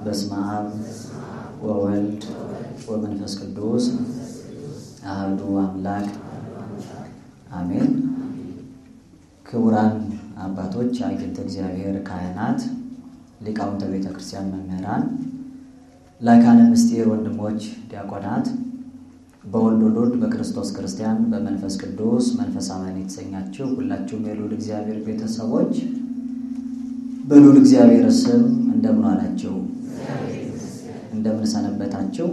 በስመ አብ ወወልድ ወመንፈስ ቅዱስ አህዱ አምላክ አሜን። ክቡራን አባቶች፣ አግኝተ እግዚአብሔር ካህናት፣ ሊቃውንተ ቤተ ክርስቲያን መምህራን፣ ላይካነ ምስጢር ወንድሞች ዲያቆናት፣ በወልድ ውሉድ በክርስቶስ ክርስቲያን በመንፈስ ቅዱስ መንፈሳውያን የተሰኛችሁ ሁላችሁም የልዑል እግዚአብሔር ቤተሰቦች በልዑል እግዚአብሔር ስም እንደምን ዋላችሁ? እንደምን ሰነበታችሁ?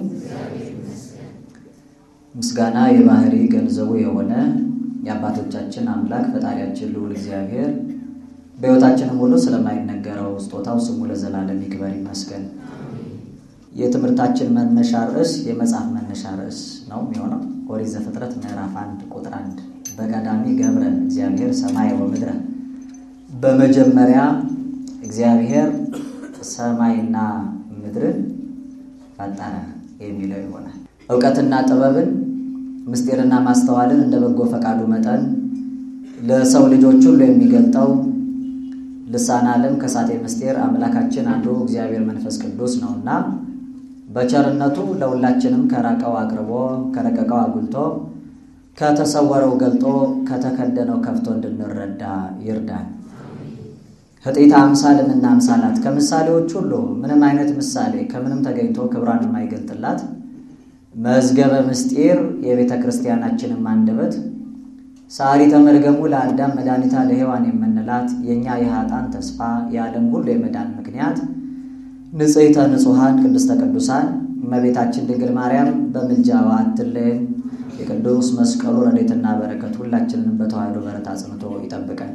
ምስጋና የባህሪ ገንዘቡ የሆነ የአባቶቻችን አምላክ ፈጣሪያችን ልዑል እግዚአብሔር በሕይወታችንም ሁሉ ስለማይነገረው ስጦታው ስሙ ለዘላለም ይክበር ይመስገን። የትምህርታችን መነሻ ርዕስ የመጽሐፍ መነሻ ርዕስ ነው የሚሆነው ኦሪት ዘፍጥረት ምዕራፍ አንድ ቁጥር አንድ በቀዳሚ ገብረ እግዚአብሔር ሰማይ ወምድረ በመጀመሪያ እግዚአብሔር ሰማይና ምድርን ፈጠረ የሚለው ይሆናል። እውቀትና ጥበብን ምስጢርና ማስተዋልን እንደ በጎ ፈቃዱ መጠን ለሰው ልጆች ሁሉ የሚገልጠው ልሳነ ዓለም ከሳቴ ምስጢር አምላካችን አንዱ እግዚአብሔር መንፈስ ቅዱስ ነውና በቸርነቱ ለሁላችንም ከራቀው አቅርቦ ከረቀቀው አጉልቶ ከተሰወረው ገልጦ ከተከደነው ከፍቶ እንድንረዳ ይርዳል። ህጢተ አምሳልምና አምሳላት ከምሳሌዎች ሁሉ ምንም አይነት ምሳሌ ከምንም ተገኝቶ ክብሯን የማይገልጥላት መዝገበ ምስጢር የቤተ ክርስቲያናችንም አንደበት ሰዓሪተ መርገሙ ለአዳም መድኃኒታ ለሔዋን የምንላት የእኛ የኃጥአን ተስፋ የዓለም ሁሉ የመዳን ምክንያት ንጽሕተ ንጹሐን ቅድስተ ቅዱሳን እመቤታችን ድንግል ማርያም በምልጃዋ አትለየን። የቅዱስ መስቀሉ ረድኤትና በረከት ሁላችንንም በተዋሕዶ በረት አጽንቶ ይጠብቀን።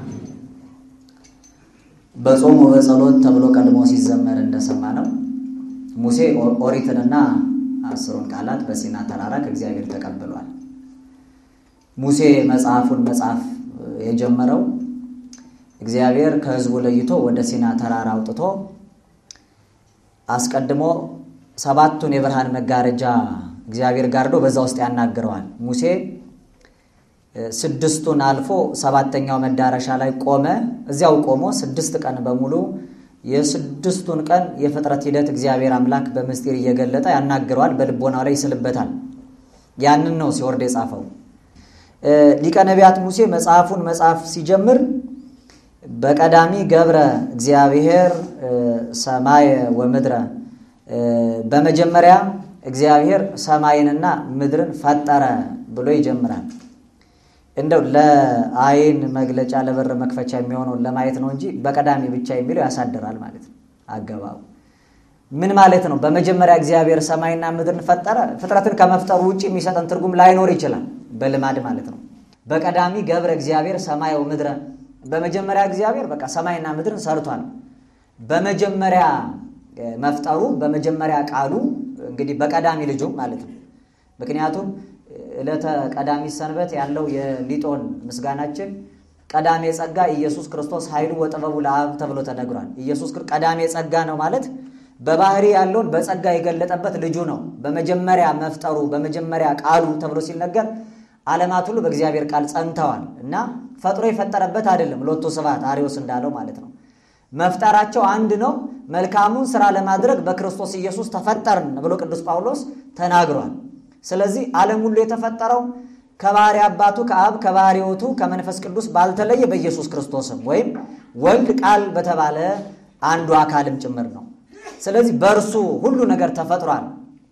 በጾም ወበጸሎት ተብሎ ቀድሞ ሲዘመር እንደሰማ ነው ሙሴ ኦሪትንና አስሩን ቃላት በሲና ተራራ ከእግዚአብሔር ተቀብሏል። ሙሴ መጽሐፉን መጽሐፍ የጀመረው እግዚአብሔር ከሕዝቡ ለይቶ ወደ ሲና ተራራ አውጥቶ አስቀድሞ ሰባቱን የብርሃን መጋረጃ እግዚአብሔር ጋርዶ በዛ ውስጥ ያናግረዋል። ሙሴ ስድስቱን አልፎ ሰባተኛው መዳረሻ ላይ ቆመ። እዚያው ቆሞ ስድስት ቀን በሙሉ የስድስቱን ቀን የፍጥረት ሂደት እግዚአብሔር አምላክ በምስጢር እየገለጠ ያናግረዋል። በልቦናው ላይ ይስልበታል። ያንን ነው ሲወርድ የጻፈው ሊቀ ነቢያት ሙሴ መጽሐፉን መጽሐፍ ሲጀምር በቀዳሚ ገብረ እግዚአብሔር ሰማየ ወምድረ በመጀመሪያ እግዚአብሔር ሰማይንና ምድርን ፈጠረ ብሎ ይጀምራል። እንደው ለአይን መግለጫ ለበር መክፈቻ የሚሆነውን ለማየት ነው እንጂ በቀዳሚ ብቻ የሚለው ያሳድራል ማለት ነው። አገባቡ ምን ማለት ነው? በመጀመሪያ እግዚአብሔር ሰማይና ምድርን ፈጠረ። ፍጥረትን ከመፍጠሩ ውጭ የሚሰጠን ትርጉም ላይኖር ይችላል፣ በልማድ ማለት ነው። በቀዳሚ ገብረ እግዚአብሔር ሰማይ ወምድረ በመጀመሪያ እግዚአብሔር በቃ ሰማይና ምድርን ሰርቷል። በመጀመሪያ መፍጠሩ በመጀመሪያ ቃሉ እንግዲህ በቀዳሚ ልጁ ማለት ነው። ምክንያቱም ዕለተ ቀዳሚ ሰንበት ያለው የሊጦን ምስጋናችን ቀዳሜ ጸጋ ኢየሱስ ክርስቶስ ኃይሉ ወጥበቡ ለአብ ተብሎ ተነግሯል። ኢየሱስ ቀዳሜ ጸጋ ነው ማለት በባህሪ ያለውን በጸጋ የገለጠበት ልጁ ነው። በመጀመሪያ መፍጠሩ በመጀመሪያ ቃሉ ተብሎ ሲነገር ዓለማት ሁሉ በእግዚአብሔር ቃል ጸንተዋል እና ፈጥሮ የፈጠረበት አይደለም። ሎቱ ስብሐት አርዮስ እንዳለው ማለት ነው። መፍጠራቸው አንድ ነው። መልካሙን ስራ ለማድረግ በክርስቶስ ኢየሱስ ተፈጠርን ብሎ ቅዱስ ጳውሎስ ተናግሯል። ስለዚህ ዓለም ሁሉ የተፈጠረው ከባህሪ አባቱ ከአብ ከባህሪ ሕይወቱ ከመንፈስ ቅዱስ ባልተለየ በኢየሱስ ክርስቶስም ወይም ወልድ ቃል በተባለ አንዱ አካልም ጭምር ነው። ስለዚህ በእርሱ ሁሉ ነገር ተፈጥሯል።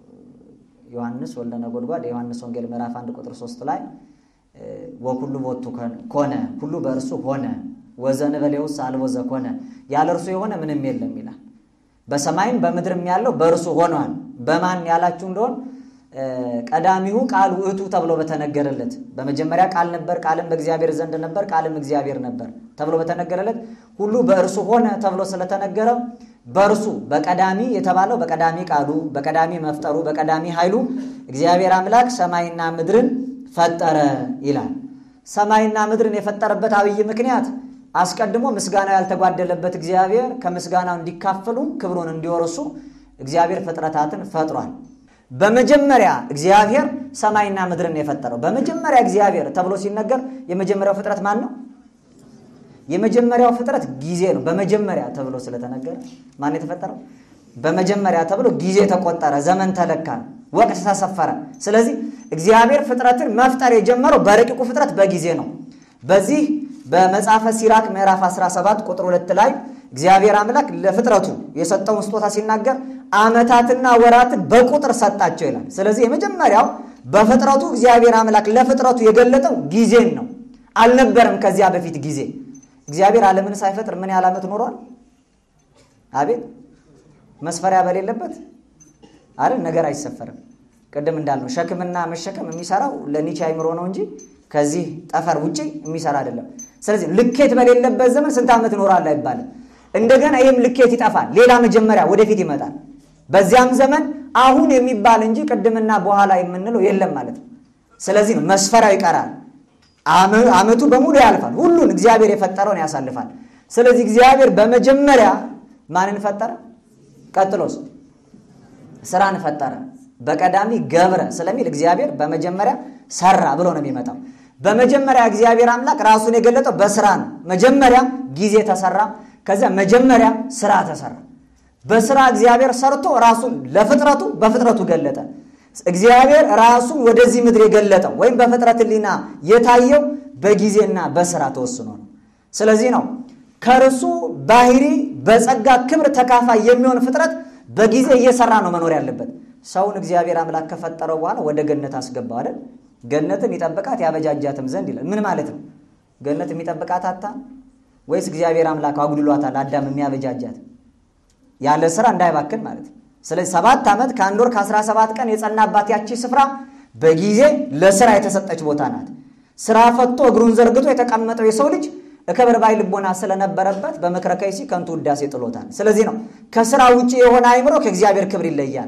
ዮሐንስ ወልደ ነጎድጓድ የዮሐንስ ወንጌል ምዕራፍ 1 ቁጥር 3 ላይ ወኩሉ ቦቱ ኮነ ሁሉ በእርሱ ሆነ ወዘንበሌውስ አልቦ ዘኮነ ያለ እርሱ የሆነ ምንም የለም ይላል። በሰማይም በምድርም ያለው በእርሱ ሆኗል። በማን ያላችሁ እንደሆን ቀዳሚሁ ቃል ውእቱ ተብሎ በተነገረለት በመጀመሪያ ቃል ነበር፣ ቃልም በእግዚአብሔር ዘንድ ነበር፣ ቃልም እግዚአብሔር ነበር ተብሎ በተነገረለት ሁሉ በእርሱ ሆነ ተብሎ ስለተነገረው በእርሱ በቀዳሚ የተባለው በቀዳሚ ቃሉ በቀዳሚ መፍጠሩ በቀዳሚ ኃይሉ እግዚአብሔር አምላክ ሰማይና ምድርን ፈጠረ ይላል። ሰማይና ምድርን የፈጠረበት አብይ ምክንያት አስቀድሞ ምስጋናው ያልተጓደለበት እግዚአብሔር ከምስጋናው እንዲካፈሉ ክብሩን እንዲወርሱ እግዚአብሔር ፍጥረታትን ፈጥሯል። በመጀመሪያ እግዚአብሔር ሰማይና ምድርን የፈጠረው በመጀመሪያ እግዚአብሔር ተብሎ ሲነገር የመጀመሪያው ፍጥረት ማን ነው? የመጀመሪያው ፍጥረት ጊዜ ነው። በመጀመሪያ ተብሎ ስለተነገረ ማን የተፈጠረው? በመጀመሪያ ተብሎ ጊዜ ተቆጠረ፣ ዘመን ተለካ፣ ወቅት ተሰፈረ። ስለዚህ እግዚአብሔር ፍጥረትን መፍጠር የጀመረው በረቂቁ ፍጥረት በጊዜ ነው። በዚህ በመጽሐፈ ሲራክ ምዕራፍ 17 ቁጥር 2 ላይ እግዚአብሔር አምላክ ለፍጥረቱ የሰጠውን ስጦታ ሲናገር ዓመታትና ወራትን በቁጥር ሰጣቸው ይላል። ስለዚህ የመጀመሪያው በፍጥረቱ እግዚአብሔር አምላክ ለፍጥረቱ የገለጠው ጊዜን ነው። አልነበረም ከዚያ በፊት ጊዜ። እግዚአብሔር ዓለምን ሳይፈጥር ምን ያህል ዓመት ኖሯል? አቤት መስፈሪያ በሌለበት አይደል? ነገር አይሰፈርም። ቅድም እንዳልነው ሸክምና መሸከም የሚሰራው ለኒቼ አይምሮ ነው እንጂ ከዚህ ጠፈር ውጭ የሚሰራ አይደለም። ስለዚህ ልኬት በሌለበት ዘመን ስንት ዓመት ኖሯል አይባልም። እንደገና ይህም ልኬት ይጠፋል። ሌላ መጀመሪያ ወደፊት ይመጣል። በዚያም ዘመን አሁን የሚባል እንጂ ቅድምና በኋላ የምንለው የለም ማለት ነው። ስለዚህ ነው መስፈሪያው ይቀራል። ዓመቱ በሙሉ ያልፋል። ሁሉን እግዚአብሔር የፈጠረውን ያሳልፋል። ስለዚህ እግዚአብሔር በመጀመሪያ ማንን ፈጠረ? ቀጥሎስ ስራን ፈጠረ። በቀዳሚ ገብረ ስለሚል እግዚአብሔር በመጀመሪያ ሰራ ብሎ ነው የሚመጣው። በመጀመሪያ እግዚአብሔር አምላክ ራሱን የገለጠው በስራ ነው። መጀመሪያ ጊዜ ተሰራ፣ ከዚያ መጀመሪያ ስራ ተሰራ። በስራ እግዚአብሔር ሰርቶ ራሱን ለፍጥረቱ በፍጥረቱ ገለጠ። እግዚአብሔር ራሱን ወደዚህ ምድር የገለጠው ወይም በፍጥረት ሕሊና የታየው በጊዜና በስራ ተወስኖ ነው። ስለዚህ ነው ከእርሱ ባህሪ በጸጋ ክብር ተካፋይ የሚሆን ፍጥረት በጊዜ እየሰራ ነው መኖር ያለበት። ሰውን እግዚአብሔር አምላክ ከፈጠረው በኋላ ወደ ገነት አስገባው አይደል? ገነትን ይጠብቃት ያበጃጃትም ዘንድ ይላል። ምን ማለት ነው? ገነት የሚጠብቃት አታ ወይስ እግዚአብሔር አምላክ አጉድሏታል? አዳም የሚያበጃጃት ያለ ስራ እንዳይባክን ማለት ነው። ስለዚህ ሰባት ዓመት ከአንድ ወር ከአስራ ሰባት ቀን የጸናባት ያቺ ስፍራ በጊዜ ለስራ የተሰጠች ቦታ ናት። ስራ ፈቶ እግሩን ዘርግቶ የተቀመጠው የሰው ልጅ እከብር ባይ ልቦና ስለነበረበት በምክረ ከይሲ ከንቱ ውዳሴ ጥሎታል። ስለዚህ ነው ከስራ ውጭ የሆነ አይምሮ ከእግዚአብሔር ክብር ይለያል።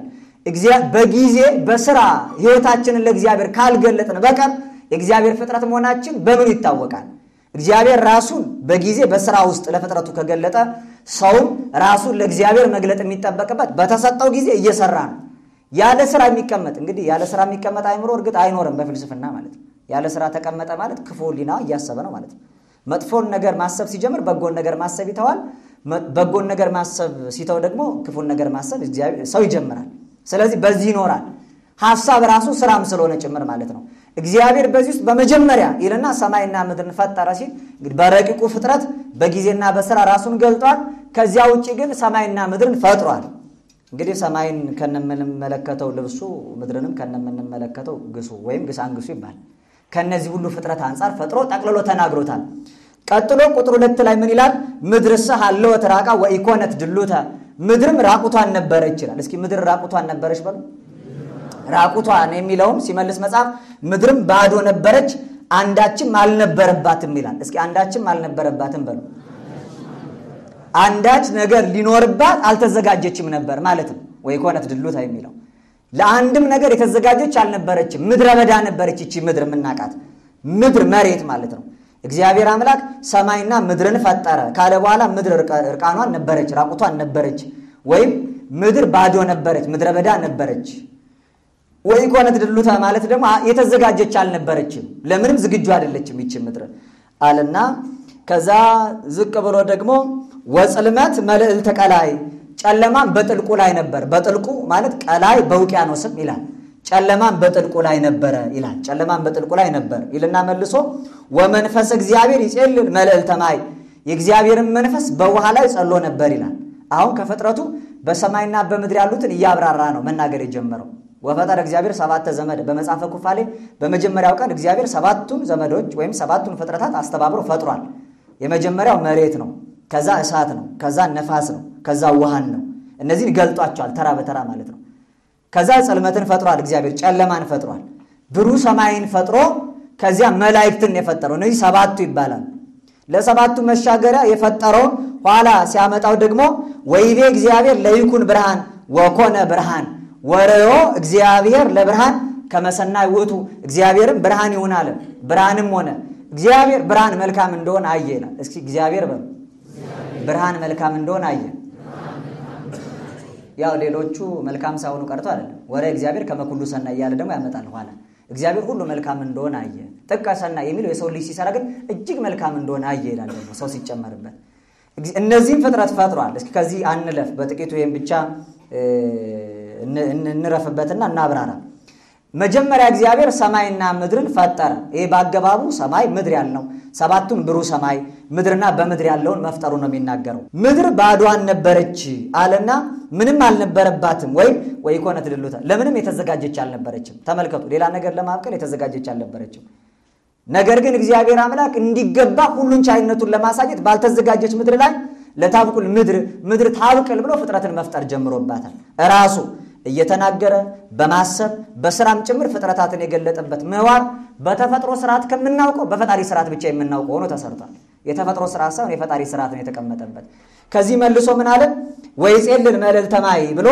በጊዜ በስራ ህይወታችንን ለእግዚአብሔር ካልገለጥን በቀር የእግዚአብሔር ፍጥረት መሆናችን በምኑ ይታወቃል? እግዚአብሔር ራሱን በጊዜ በስራ ውስጥ ለፍጥረቱ ከገለጠ ሰውም ራሱን ለእግዚአብሔር መግለጥ የሚጠበቅበት በተሰጠው ጊዜ እየሰራ ነው። ያለ ስራ የሚቀመጥ እንግዲህ ያለ ስራ የሚቀመጥ አይምሮ እርግጥ አይኖርም በፍልስፍና ማለት ነው። ያለ ስራ ተቀመጠ ማለት ክፉ ሕሊና እያሰበ ነው ማለት ነው። መጥፎን ነገር ማሰብ ሲጀምር በጎን ነገር ማሰብ ይተዋል። በጎን ነገር ማሰብ ሲተው ደግሞ ክፉን ነገር ማሰብ ሰው ይጀምራል። ስለዚህ በዚህ ይኖራል። ሀሳብ ራሱ ስራም ስለሆነ ጭምር ማለት ነው። እግዚአብሔር በዚህ ውስጥ በመጀመሪያ ይልና ሰማይና ምድርን ፈጠረ ሲል እንግዲህ በረቂቁ ፍጥረት በጊዜና በስራ ራሱን ገልጧል። ከዚያ ውጭ ግን ሰማይና ምድርን ፈጥሯል። እንግዲህ ሰማይን ከነምንመለከተው ልብሱ ምድርንም ከነምንመለከተው ግሱ ወይም ግሳንግሱ ይባላል። ከነዚህ ሁሉ ፍጥረት አንጻር ፈጥሮ ጠቅልሎ ተናግሮታል። ቀጥሎ ቁጥር ሁለት ላይ ምን ይላል? ምድርሰ ሀለወት ራቃ ወኢኮነት ድሉተ ምድርም ራቁቷን ነበረች ይላል። እስኪ ምድር ራቁቷን ነበረች በሉ። ራቁቷን የሚለውም ሲመልስ መጽሐፍ ምድርም ባዶ ነበረች አንዳችም አልነበረባትም ይላል። እስኪ አንዳችም አልነበረባትም በሉ። አንዳች ነገር ሊኖርባት አልተዘጋጀችም ነበር ማለት ነው። ወኢኮነት ድሉተ የሚለው ለአንድም ነገር የተዘጋጀች አልነበረችም። ምድረ በዳ ነበረች። ይቺ ምድር የምናቃት ምድር መሬት ማለት ነው። እግዚአብሔር አምላክ ሰማይና ምድርን ፈጠረ ካለ በኋላ ምድር እርቃኗን ነበረች፣ ራቁቷን ነበረች፣ ወይም ምድር ባዶ ነበረች፣ ምድረ በዳ ነበረች። ወኢኮነት ድሉተ ማለት ደግሞ የተዘጋጀች አልነበረችም፣ ለምንም ዝግጁ አይደለችም ይቺ ምድር አለና ከዛ ዝቅ ብሎ ደግሞ ወጽልመት መልዕልተ ቀላይ ጨለማን በጥልቁ ላይ ነበር። በጥልቁ ማለት ቀላይ በውቅያኖስም ይላል። ጨለማን በጥልቁ ላይ ነበረ ይላል። ጨለማን በጥልቁ ላይ ነበር ይልና መልሶ ወመንፈስ እግዚአብሔር ይጼልል መልዕልተ ማይ የእግዚአብሔርን መንፈስ በውሃ ላይ ጸሎ ነበር ይላል። አሁን ከፍጥረቱ በሰማይና በምድር ያሉትን እያብራራ ነው መናገር የጀመረው። ወፈጠረ እግዚአብሔር ሰባተ ዘመድ በመጽሐፈ ኩፋሌ በመጀመሪያው ቀን እግዚአብሔር ሰባቱን ዘመዶች ወይም ሰባቱን ፍጥረታት አስተባብሮ ፈጥሯል። የመጀመሪያው መሬት ነው። ከዛ እሳት ነው። ከዛ ነፋስ ነው። ከዛ ውሃን ነው። እነዚህን ገልጧቸዋል ተራ በተራ ማለት ነው። ከዛ ጽልመትን ፈጥሯል። እግዚአብሔር ጨለማን ፈጥሯል። ብሩህ ሰማይን ፈጥሮ ከዚያ መላእክትን የፈጠረው እነዚህ ሰባቱ ይባላል። ለሰባቱ መሻገሪያ የፈጠረውን ኋላ ሲያመጣው ደግሞ ወይቤ እግዚአብሔር ለይኩን ብርሃን ወኮነ ብርሃን ወረዮ እግዚአብሔር ለብርሃን ከመሰናይ ውእቱ እግዚአብሔርም ብርሃን ይሁን አለ። ብርሃንም ሆነ። እግዚአብሔር ብርሃን መልካም እንደሆነ አየ ይላል። እስኪ እግዚአብሔር በሉ ብርሃን መልካም እንደሆነ አየ። ያው ሌሎቹ መልካም ሳይሆኑ ቀርቶ አይደለም። ወረ እግዚአብሔር ከመኩሉ ሰናይ እያለ ደግሞ ያመጣል ኋላ። እግዚአብሔር ሁሉ መልካም እንደሆነ አየ። ጥቀ ሰናይ የሚለው የሰው ልጅ ሲሰራ ግን እጅግ መልካም እንደሆነ አየ ይላል ደግሞ ሰው ሲጨመርበት። እነዚህም ፍጥረት ፈጥሯል። እስኪ ከዚህ አንለፍ በጥቂቱ ይህም ብቻ እንረፍበትና እናብራራ። መጀመሪያ እግዚአብሔር ሰማይና ምድርን ፈጠረ። ይሄ በአገባቡ ሰማይ ምድር ያልነው ሰባቱን ብሩህ ሰማይ ምድርና በምድር ያለውን መፍጠሩ ነው የሚናገረው። ምድር ባዷን ነበረች አለና ምንም አልነበረባትም፣ ወይም ወይ ኮነ ትድሉታ ለምንም የተዘጋጀች አልነበረችም። ተመልከቱ፣ ሌላ ነገር ለማብቀል የተዘጋጀች አልነበረችም። ነገር ግን እግዚአብሔር አምላክ እንዲገባ ሁሉን ቻይነቱን ለማሳየት ባልተዘጋጀች ምድር ላይ ለታብቁል ምድር ምድር ታብቅል ብሎ ፍጥረትን መፍጠር ጀምሮባታል ራሱ እየተናገረ በማሰብ በስራም ጭምር ፍጥረታትን የገለጠበት ምህዋር በተፈጥሮ ስርዓት ከምናውቀው በፈጣሪ ስርዓት ብቻ የምናውቀው ሆኖ ተሰርቷል። የተፈጥሮ ስርዓት ሳይሆን የፈጣሪ ስርዓት ነው የተቀመጠበት። ከዚህ መልሶ ምን አለ? ወይጼልል መልዕልተ ማይ ብሎ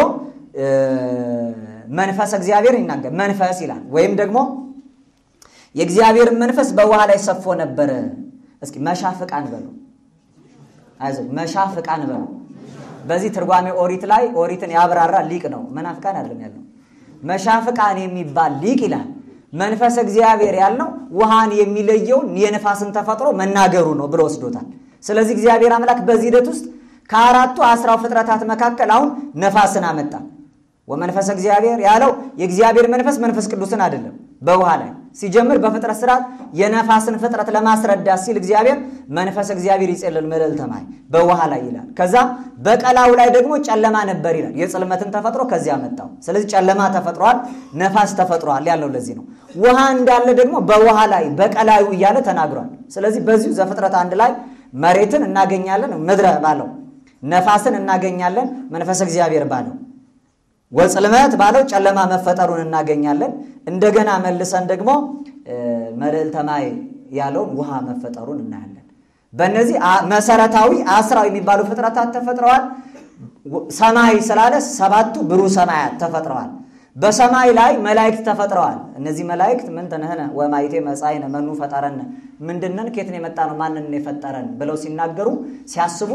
መንፈስ እግዚአብሔር ይናገር መንፈስ ይላል። ወይም ደግሞ የእግዚአብሔርን መንፈስ በውሃ ላይ ሰፎ ነበረ። እስኪ መሻፍቃን በሉ፣ አይዞህ መሻፍቃን በሉ በዚህ ትርጓሜ ኦሪት ላይ ኦሪትን ያብራራ ሊቅ ነው። መናፍቃን አይደለም ያለው መሻፍቃን የሚባል ሊቅ ይላል። መንፈስ እግዚአብሔር ያልነው ውሃን የሚለየውን የነፋስን ተፈጥሮ መናገሩ ነው ብሎ ወስዶታል። ስለዚህ እግዚአብሔር አምላክ በዚህ ሂደት ውስጥ ከአራቱ አስራው ፍጥረታት መካከል አሁን ነፋስን አመጣ። ወመንፈስ እግዚአብሔር ያለው የእግዚአብሔር መንፈስ መንፈስ ቅዱስን አይደለም። በውሃ ላይ ሲጀምር በፍጥረት ስርዓት የነፋስን ፍጥረት ለማስረዳት ሲል እግዚአብሔር መንፈስ እግዚአብሔር ይጼልል መልዕልተ ማይ በውሃ ላይ ይላል። ከዛ በቀላው ላይ ደግሞ ጨለማ ነበር ይላል። የጽልመትን ተፈጥሮ ከዚያ መጣው። ስለዚህ ጨለማ ተፈጥሯል፣ ነፋስ ተፈጥሯል ያለው ለዚህ ነው። ውሃ እንዳለ ደግሞ በውሃ ላይ በቀላዩ እያለ ተናግሯል። ስለዚህ በዚሁ ዘፍጥረት አንድ ላይ መሬትን እናገኛለን ምድረ ባለው፣ ነፋስን እናገኛለን መንፈስ እግዚአብሔር ባለው ወጽልመት ባለው ጨለማ መፈጠሩን እናገኛለን። እንደገና መልሰን ደግሞ መልዕልተ ማይ ያለውን ውሃ መፈጠሩን እናያለን። በእነዚህ መሰረታዊ አስራው የሚባሉ ፍጥረታት ተፈጥረዋል። ሰማይ ስላለ ሰባቱ ብሩህ ሰማያት ተፈጥረዋል። በሰማይ ላይ መላእክት ተፈጥረዋል። እነዚህ መላእክት ምን ተነህነ ወማይቴ መጻእነ መኑ ፈጠረነ ምንድነን ኬትን የመጣ ነው ማንን የፈጠረን ብለው ሲናገሩ ሲያስቡ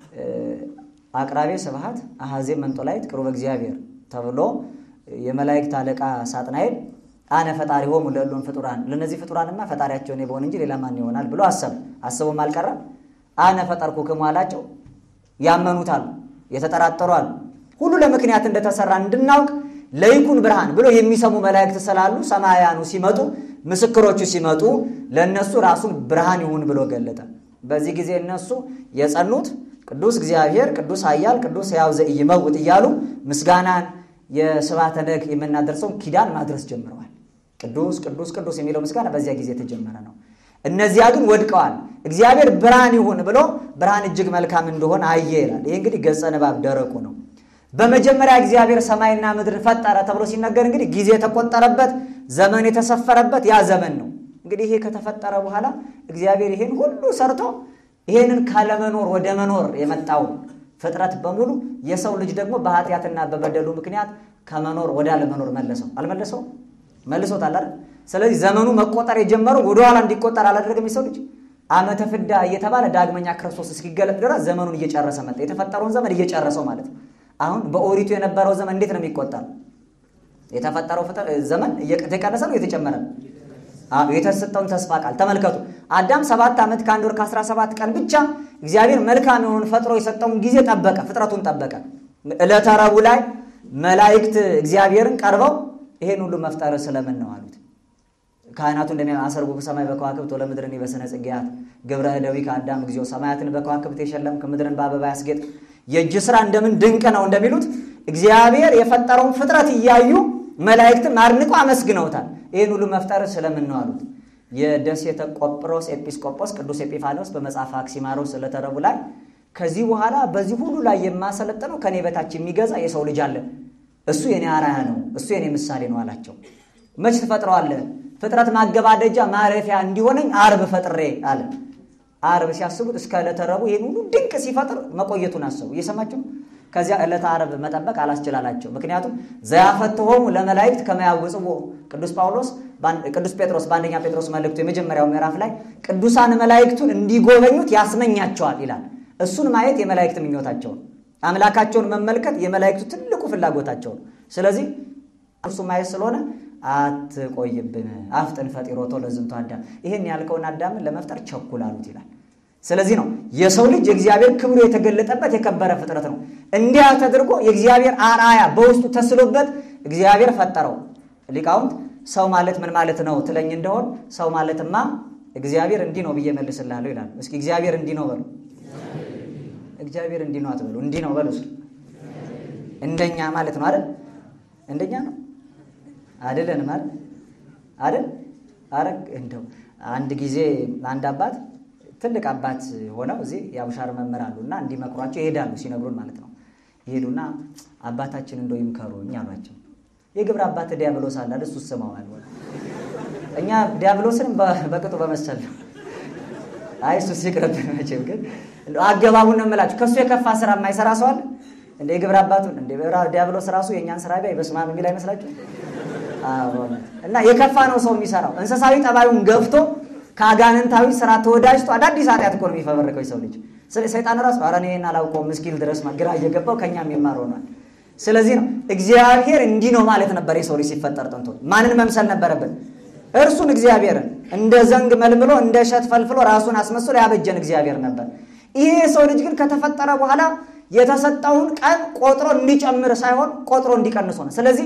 አቅራቤ ስብሐት አሐዜ መንጦላይት ቅሩበ እግዚአብሔር ተብሎ የመላእክት አለቃ ሳጥናኤል አነ ፈጣሪ ሆሙ ለእሉም ፍጡራን ለእነዚህ ፍጡራንማ ፈጣሪያቸውን የበሆን እንጂ ሌላ ማን ይሆናል ብሎ አሰብ አስቦም አልቀረም። አነ ፈጠርኩክሙ አላቸው። ያመኑት አሉ፣ የተጠራጠሩ አሉ። ሁሉ ለምክንያት እንደተሰራ እንድናውቅ ለይኩን ብርሃን ብሎ የሚሰሙ መላእክት ስላሉ ሰማያኑ ሲመጡ ምስክሮቹ ሲመጡ ለእነሱ ራሱን ብርሃን ይሁን ብሎ ገለጠ። በዚህ ጊዜ እነሱ የጸኑት ቅዱስ እግዚአብሔር ቅዱስ ኃያል ቅዱስ ሕያው ዘኢይመውት እያሉ ምስጋናን የስብሐተ ነግ የምናደርሰውን ኪዳን ማድረስ ጀምረዋል። ቅዱስ ቅዱስ ቅዱስ የሚለው ምስጋና በዚያ ጊዜ የተጀመረ ነው። እነዚያ ግን ወድቀዋል። እግዚአብሔር ብርሃን ይሁን ብሎ ብርሃን እጅግ መልካም እንደሆነ አየ ይላል። ይህ እንግዲህ ገጸ ንባብ ደረቁ ነው። በመጀመሪያ እግዚአብሔር ሰማይና ምድርን ፈጠረ ተብሎ ሲነገር እንግዲህ ጊዜ የተቆጠረበት ዘመን የተሰፈረበት ያ ዘመን ነው። እንግዲህ ይሄ ከተፈጠረ በኋላ እግዚአብሔር ይሄን ሁሉ ሰርቶ ይሄንን ካለመኖር ወደ መኖር የመጣው ፍጥረት በሙሉ የሰው ልጅ ደግሞ በኃጢአትና በበደሉ ምክንያት ከመኖር ወደ አለመኖር መለሰው። አልመለሰው? መልሶታል አይደል? ስለዚህ ዘመኑ መቆጠር የጀመረው ወደኋላ እንዲቆጠር አላደረገም። የሰው ልጅ ዓመተ ፍዳ እየተባለ ዳግመኛ ክርስቶስ እስኪገለጥ ድረስ ዘመኑን እየጨረሰ መጣ። የተፈጠረውን ዘመን እየጨረሰው ማለት ነው። አሁን በኦሪቱ የነበረው ዘመን እንዴት ነው የሚቆጠር? የተፈጠረው ዘመን እየተቀነሰ ነው እየተጨመረ ነው? የተሰጠውን ተስፋ ቃል ተመልከቱ። አዳም ሰባት ዓመት ከአንድ ወር ከአስራ ሰባት ቀን ብቻ እግዚአብሔር መልካም የሆኑን ፈጥሮ የሰጠውን ጊዜ ጠበቀ፣ ፍጥረቱን ጠበቀ። ዕለተ ረቡዕ ላይ መላእክት እግዚአብሔርን ቀርበው ይሄን ሁሉ መፍጠር ስለምን ነው አሉት። ካህናቱ እንደሚያሰርጉ ሰማይ በከዋክብት ወለምድርን በስነ ጽጌያት ግብረ እደዊ ከአዳም ጊዜው ሰማያትን በከዋክብት የሸለምክ ምድርን በአበባ ያስጌጥ የእጅ ስራ እንደምን ድንቅ ነው እንደሚሉት እግዚአብሔር የፈጠረውን ፍጥረት እያዩ መላእክትም አድንቆ አመስግነውታል። ይህን ሁሉ መፍጠር ስለምን ነው አሉት። የደሴተ ቆጵሮስ ኤጲስቆጶስ ቅዱስ ኤጲፋኖስ በመጽሐፍ አክሲማሮስ ዕለተ ረቡዕ ላይ ከዚህ በኋላ በዚህ ሁሉ ላይ የማሰለጥነው ከኔ በታች የሚገዛ የሰው ልጅ አለ፣ እሱ የኔ አርአያ ነው፣ እሱ የኔ ምሳሌ ነው አላቸው። መች ትፈጥረዋለህ? ፍጥረት ማገባደጃ ማረፊያ እንዲሆነኝ አርብ ፈጥሬ አለ። አርብ ሲያስቡት እስከ ዕለተ ረቡዕ ይህን ሁሉ ድንቅ ሲፈጥር መቆየቱን አሰቡ። እየሰማቸው ከዚያ ዕለተ ዓርብ መጠበቅ አላስችላላቸው። ምክንያቱም ዘያፈትሆሙ ለመላእክት ከመያውጽዎ ቅዱስ ጳውሎስ ቅዱስ ጴጥሮስ በአንደኛ ጴጥሮስ መልእክቱ የመጀመሪያው ምዕራፍ ላይ ቅዱሳን መላእክቱን እንዲጎበኙት ያስመኛቸዋል ይላል። እሱን ማየት የመላእክት ምኞታቸው ነው። አምላካቸውን መመልከት የመላእክቱ ትልቁ ፍላጎታቸው ነው። ስለዚህ እሱ ማየት ስለሆነ አትቆይብን፣ አፍጥን ፈጢሮቶ ለዝንቱ አዳም፣ ይህን ያልከውን አዳምን ለመፍጠር ቸኩል አሉት ይላል። ስለዚህ ነው የሰው ልጅ የእግዚአብሔር ክብሩ የተገለጠበት የከበረ ፍጥረት ነው። እንዲያ ተደርጎ የእግዚአብሔር አርአያ በውስጡ ተስሎበት እግዚአብሔር ፈጠረው። ሊቃውንት ሰው ማለት ምን ማለት ነው ትለኝ እንደሆን ሰው ማለትማ እግዚአብሔር እንዲህ ነው ብዬ መልስልሃለሁ ይላሉ። እስኪ እግዚአብሔር እንዲህ ነው በሉ። እግዚአብሔር እንዲህ ነው አትበሉ፣ እንዲህ ነው በሉ። እንደኛ ማለት ነው አይደል? እንደኛ ነው አይደለንም አይደል? አይደል? አረ እንደው አንድ ጊዜ አንድ አባት ትልቅ አባት ሆነው እዚህ የአቡሻር መምህር አሉ እና እንዲመክሯቸው ይሄዳሉ። ሲነግሩን ማለት ነው ይሄዱና አባታችን እንደው ይምከሩኝ አሏቸው። የግብር አባት ዲያብሎስ አለ እሱ ስመዋል። እኛ ዲያብሎስንም በቅጡ በመሰል ነው። አይ እሱ ሲቅርብን መቼም ግን አገባቡን ነው የምላችሁ። ከእሱ የከፋ ስራ የማይሰራ ሰው አለ እንደ የግብር አባቱን እንደ ዲያብሎስ ራሱ የእኛን ስራ ቢያይ በስመ አብ የሚል አይመስላችሁ? እና የከፋ ነው ሰው የሚሰራው እንስሳዊ ጠባዩን ገፍቶ ከአጋንንታዊ ስራ ተወዳጅቶ አዳዲስ ኃጢአት እኮ ነው የሚፈበርከው የሰው ልጅ። ሰይጣን ራሱ ኧረ እኔ ይሄን አላውቀውም ምስኪል ድረስ ግራ እየገባው ከኛ የሚማር ሆኗል። ስለዚህ ነው እግዚአብሔር እንዲህ ነው ማለት ነበር። የሰው ልጅ ሲፈጠር ጥንቶ ማንን መምሰል ነበረበት? እርሱን እግዚአብሔርን እንደ ዘንግ መልምሎ እንደ እሸት ፈልፍሎ ራሱን አስመስሎ ያበጀን እግዚአብሔር ነበር። ይሄ የሰው ልጅ ግን ከተፈጠረ በኋላ የተሰጠውን ቀን ቆጥሮ እንዲጨምር ሳይሆን ቆጥሮ እንዲቀንስ ሆነ። ስለዚህ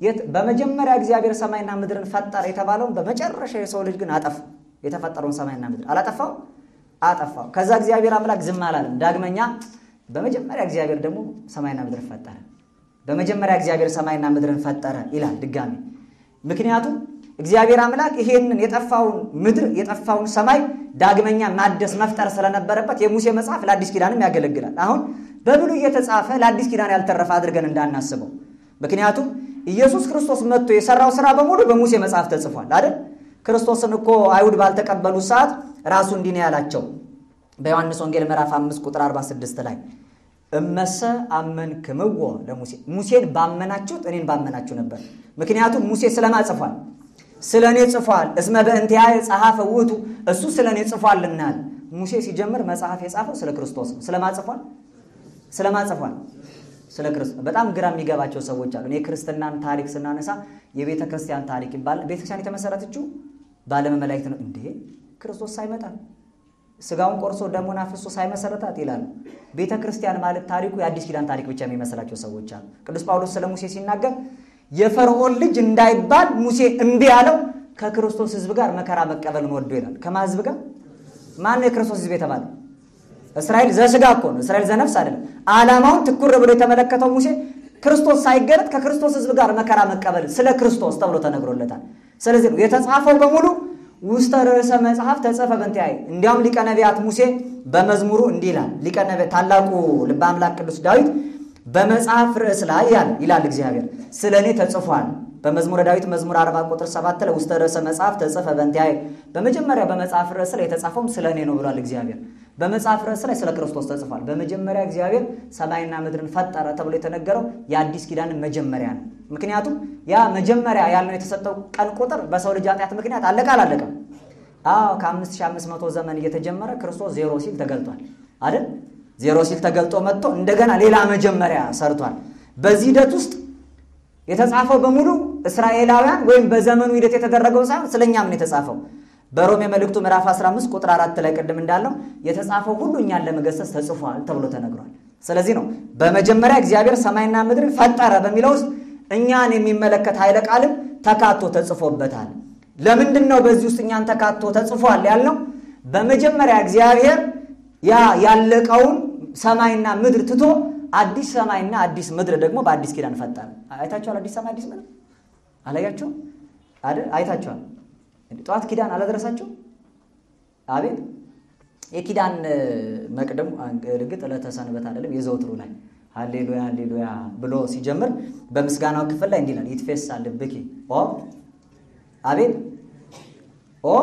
በመጀመሪያ እግዚአብሔር ሰማይና ምድርን ፈጠረ የተባለውን በመጨረሻ የሰው ልጅ ግን አጠፋ። የተፈጠረውን ሰማይና ምድር አላጠፋው? አጠፋው። ከዛ እግዚአብሔር አምላክ ዝም አላለም። ዳግመኛ በመጀመሪያ እግዚአብሔር ደግሞ ሰማይና ምድርን ፈጠረ። በመጀመሪያ እግዚአብሔር ሰማይና ምድርን ፈጠረ ይላል ድጋሚ። ምክንያቱም እግዚአብሔር አምላክ ይሄንን የጠፋውን ምድር የጠፋውን ሰማይ ዳግመኛ ማደስ መፍጠር ስለነበረበት የሙሴ መጽሐፍ ለአዲስ ኪዳንም ያገለግላል። አሁን በብሉይ እየተጻፈ ለአዲስ ኪዳን ያልተረፈ አድርገን እንዳናስበው። ምክንያቱም ኢየሱስ ክርስቶስ መጥቶ የሰራው ስራ በሙሉ በሙሴ መጽሐፍ ተጽፏል አይደል? ክርስቶስን እኮ አይሁድ ባልተቀበሉት ሰዓት ራሱ እንዲህ ነው ያላቸው በዮሐንስ ወንጌል ምዕራፍ 5 ቁጥር 46 ላይ እመሰ አመንክምዎ ለሙሴ ሙሴን ባመናችሁት እኔን ባመናችሁ ነበር። ምክንያቱም ሙሴ ስለማ ጽፏል? ስለ እኔ ጽፏል። እስመ በእንቲአየ ጸሐፈ ውእቱ እሱ ስለ እኔ ጽፏልናል። ሙሴ ሲጀምር መጽሐፍ የጻፈው ስለ ክርስቶስ ነው። ስለማ ጽፏል? ስለማ ጽፏል? ስለ ክርስቶስ። በጣም ግራ የሚገባቸው ሰዎች አሉ። እኔ ክርስትናን ታሪክ ስናነሳ የቤተ ክርስቲያን ታሪክ ይባላል። ቤተ ክርስቲያን የተመሰረተችው በዓለመ መላእክት ነው። እንዴ ክርስቶስ ሳይመጣ ስጋውን ቆርሶ ደሙን አፍሶ ሳይመሰረታት ይላሉ። ቤተ ክርስቲያን ማለት ታሪኩ የአዲስ ኪዳን ታሪክ ብቻ የሚመስላቸው ሰዎች አሉ። ቅዱስ ጳውሎስ ስለ ሙሴ ሲናገር የፈርዖን ልጅ እንዳይባል ሙሴ እምቢ ያለው ከክርስቶስ ሕዝብ ጋር መከራ መቀበልን ወዶ ይላል። ከማ ሕዝብ ጋር? ማን ነው የክርስቶስ ሕዝብ የተባለው? እስራኤል ዘስጋ እኮ ነው። እስራኤል ዘነፍስ አይደለም። ዓላማውን ትኩር ብሎ የተመለከተው ሙሴ ክርስቶስ ሳይገለጥ ከክርስቶስ ሕዝብ ጋር መከራ መቀበል ስለ ክርስቶስ ተብሎ ተነግሮለታል። ስለዚህ ነው የተጻፈው በሙሉ ውስተ ርዕሰ መጽሐፍ ተጽፈ በእንቲአየ። እንዲያውም ሊቀ ነቢያት ሙሴ በመዝሙሩ እንዲህ ይላል። ሊቀ ነቢያት ታላቁ ልበ አምላክ ቅዱስ ዳዊት በመጽሐፍ ርዕስ ላይ ያለ ይላል እግዚአብሔር ስለ እኔ ተጽፏል። በመዝሙረ ዳዊት መዝሙር 40 ቁጥር 7 ላይ ውስተ ርዕሰ መጽሐፍ ተጽፈ በእንቲአየ። በመጀመሪያ በመጽሐፍ ርዕስ ላይ የተጻፈውም ስለ እኔ ነው ብሏል እግዚአብሔር። በመጽሐፍ ርዕስ ላይ ስለ ክርስቶስ ተጽፏል። በመጀመሪያ እግዚአብሔር ሰማይና ምድርን ፈጠረ ተብሎ የተነገረው የአዲስ ኪዳንን መጀመሪያ ነው። ምክንያቱም ያ መጀመሪያ ያልነው የተሰጠው ቀን ቁጥር በሰው ልጅ ኃጢአት ምክንያት አለቀ አላለቀም? አዎ ከ5500 ዘመን እየተጀመረ ክርስቶስ ዜሮ ሲል ተገልጧል አይደል? ዜሮ ሲል ተገልጦ መጥቶ እንደገና ሌላ መጀመሪያ ሰርቷል። በዚህ ሂደት ውስጥ የተጻፈው በሙሉ እስራኤላውያን ወይም በዘመኑ ሂደት የተደረገው ሳይሆን ስለኛም ነው የተጻፈው። በሮሜ መልእክቱ ምዕራፍ 15 ቁጥር 4 ላይ ቅድም እንዳለው የተጻፈው ሁሉ እኛን ለመገሰጽ ተጽፏል ተብሎ ተነግሯል። ስለዚህ ነው በመጀመሪያ እግዚአብሔር ሰማይና ምድርን ፈጠረ በሚለው ውስጥ እኛን የሚመለከት ኃይለ ቃልም ተካቶ ተጽፎበታል። ለምንድን ነው በዚህ ውስጥ እኛን ተካቶ ተጽፏል ያልነው? በመጀመሪያ እግዚአብሔር ያ ያለቀውን ሰማይና ምድር ትቶ አዲስ ሰማይና አዲስ ምድር ደግሞ በአዲስ ኪዳን ፈጠረ። አይታችኋል? አዲስ ሰማይ አዲስ ምድር አላያችሁም? አይደል? አይታችኋል? ጠዋት ኪዳን አላደረሳችሁ? አቤት የኪዳን መቅደሙ እርግጥ ዕለተ ሰንበት አይደለም የዘውትሩ ላይ ሃሌሉያ ሃሌሉያ ብሎ ሲጀምር በምስጋናው ክፍል ላይ እንዲህ ይላል፣ ይትፌሳ ልብኪ ኦ አቤት ኦ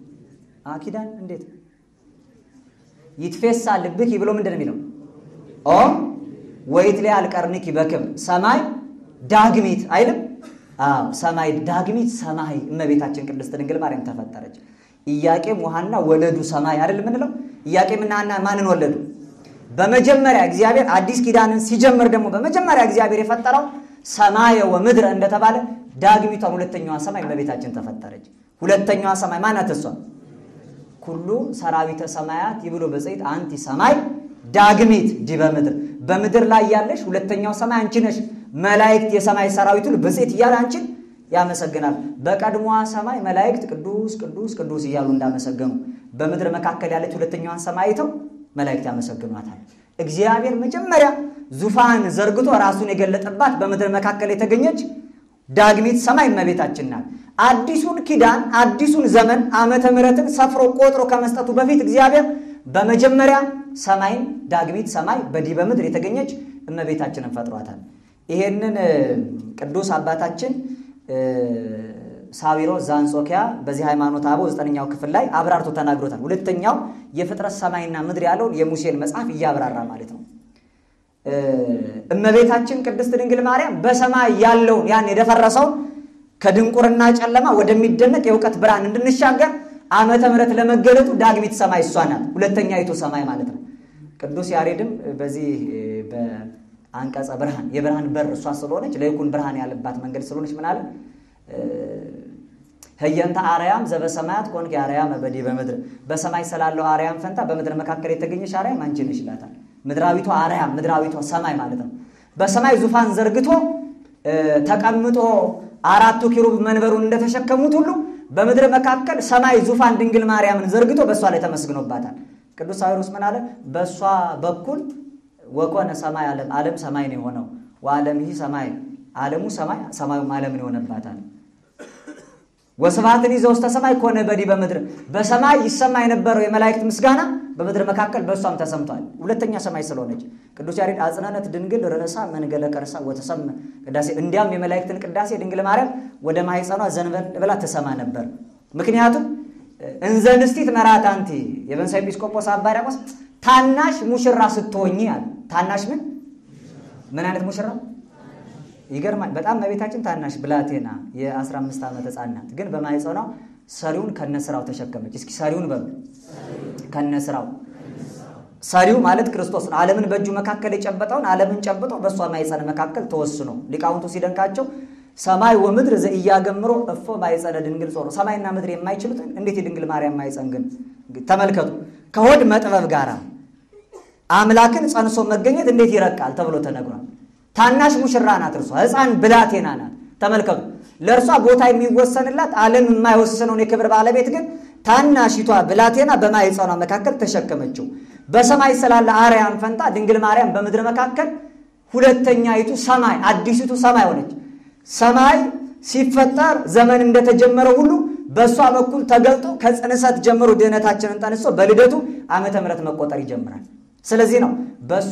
ኪዳን እንዴት ይትፌሳ ልብኪ ብሎ ምንድን ነው የሚለው? ኦ ወይትሊያ አልቀርንኪ በክብር ሰማይ ዳግሚት አይልም? አዎ ሰማይ ዳግሚት ሰማይ እመቤታችን ቅድስት ድንግል ማርያም ተፈጠረች። ኢያቄም ወሐና ወለዱ ሰማይ አይደል የምንለው? ኢያቄምና ሐና ማንን ወለዱ? በመጀመሪያ እግዚአብሔር አዲስ ኪዳንን ሲጀምር ደግሞ በመጀመሪያ እግዚአብሔር የፈጠረው ሰማየ ወምድረ እንደተባለ ዳግሚቷን ሁለተኛዋ ሰማይ እመቤታችን ተፈጠረች። ሁለተኛዋ ሰማይ ማናት? እሷ ኩሉ ሰራዊተ ሰማያት ይብሉ በጽይት አንቲ ሰማይ ዳግሚት ዲበ ምድር በምድር ላይ ያለሽ ሁለተኛው ሰማይ አንቺ ነሽ። መላእክት የሰማይ ሰራዊት ሁሉ በጽይት እያለ አንቺን ያመሰግናል። በቀድሞዋ ሰማይ መላእክት ቅዱስ ቅዱስ ቅዱስ እያሉ እንዳመሰገኑ በምድር መካከል ያለች ሁለተኛዋን ሰማይ አይተው መላእክት ያመሰግኗታል። እግዚአብሔር መጀመሪያ ዙፋን ዘርግቶ ራሱን የገለጠባት በምድር መካከል የተገኘች ዳግሚት ሰማይ እመቤታችን ናት። አዲሱን ኪዳን አዲሱን ዘመን ዓመተ ምሕረትን ሰፍሮ ቆጥሮ ከመስጠቱ በፊት እግዚአብሔር በመጀመሪያ ሰማይን ዳግሚት ሰማይ በዲበ ምድር የተገኘች እመቤታችንን ፈጥሯታል። ይሄንን ቅዱስ አባታችን ሳዊሮስ ዘአንጾኪያ በዚህ ሃይማኖተ አበው ዘጠነኛው ክፍል ላይ አብራርቶ ተናግሮታል። ሁለተኛው የፍጥረት ሰማይና ምድር ያለውን የሙሴን መጽሐፍ እያብራራ ማለት ነው። እመቤታችን ቅድስት ድንግል ማርያም በሰማይ ያለውን ያን የደፈረሰውን ከድንቁርና ጨለማ ወደሚደነቅ የእውቀት ብርሃን እንድንሻገር ዓመተ ምሕረት ለመገለጡ ዳግሚት ሰማይ እሷ ናት። ሁለተኛይቱ ሰማይ ማለት ነው። ቅዱስ ያሬድም በዚህ በአንቀጸ ብርሃን የብርሃን በር እሷ ስለሆነች ለይኩን ብርሃን ያለባት መንገድ ስለሆነች ምን አለ ህየንተ አርያም ዘበሰማያት ኮንኪ አርያም በዲበ ምድር በሰማይ ስላለው አርያም ፈንታ በምድር መካከል የተገኘሽ አርያም አንቺ ነሽ ይላታል። ምድራዊቷ አርያም ምድራዊቷ ሰማይ ማለት ነው። በሰማይ ዙፋን ዘርግቶ ተቀምጦ አራቱ ኪሩብ መንበሩን እንደተሸከሙት ሁሉ በምድር መካከል ሰማይ ዙፋን ድንግል ማርያምን ዘርግቶ በእሷ ላይ ተመስግኖባታል። ቅዱስ ሳዊሮስ ምን አለ? በእሷ በኩል ወኮነ ሰማይ ዓለም ዓለም ሰማይ ነው የሆነው ወዓለም ይህ ሰማይ ዓለሙ ሰማይ ሰማዩም ዓለምን የሆነባታል። ወስብሐትን ይዘው ውስተ ሰማይ ኮነ በዲበ ምድር በሰማይ ይሰማ የነበረው የመላእክት ምስጋና በምድር መካከል በእሷም ተሰምቷል። ሁለተኛ ሰማይ ስለሆነች ቅዱስ ያሬድ አጽናነት ድንግል ርዕሳ መንገለ ከርሳ ወተሰም ቅዳሴ እንዲያም የመላእክትን ቅዳሴ ድንግል ማርያም ወደ ማኅፀኗ ዘንበል ብላ ትሰማ ነበር። ምክንያቱም እንዘ ንስቲት መርዓት አንቲ የበንሳ ኤጲስቆጶስ አባ ሕርያቆስ ታናሽ ሙሽራ ስትሆኚ አለ። ታናሽ ምን ምን አይነት ሙሽራ ይገርማል። በጣም እመቤታችን ታናሽ ብላቴና የ15 ዓመት ሕፃን ናት። ግን በማኅፀኗ ሰሪውን ከነስራው ተሸከመች። እስኪ ሰሪውን በሉ ከነስራው ሰሪው ማለት ክርስቶስ ነው። ዓለምን በእጁ መካከል የጨበጠውን ዓለምን ጨብጦ በእሷ ማኅፀን መካከል ተወስኖ ሊቃውንቱ ሲደንቃቸው ሰማይ ወምድር ዘኢያገምሮ እፎ ማኅፀነ ድንግል ጾሮ ሰማይና ምድር የማይችሉትን እንዴት የድንግል ማርያም ማኅፀን ግን ተመልከቱ። ከሆድ መጥበብ ጋር አምላክን ጸንሶ መገኘት እንዴት ይረቃል ተብሎ ተነግሯል። ታናሽ ሙሽራ ናት። እርሷ ሕፃን ብላቴና ናት። ተመልከቱ። ለእርሷ ቦታ የሚወሰንላት ዓለም የማይወስነውን የክብር ባለቤት ግን ታናሺቷ ብላቴና በማኅፀኗ መካከል ተሸከመችው። በሰማይ ስላለ አርያም ፈንታ ድንግል ማርያም በምድር መካከል ሁለተኛይቱ ሰማይ አዲሲቱ ሰማይ ሆነች። ሰማይ ሲፈጠር ዘመን እንደተጀመረ ሁሉ በእሷ በኩል ተገልጦ ከጽንሰት ጀምሮ ድህነታችንን ጠንሶ በልደቱ ዓመተ ምሕረት መቆጠር ይጀምራል። ስለዚህ ነው በእሷ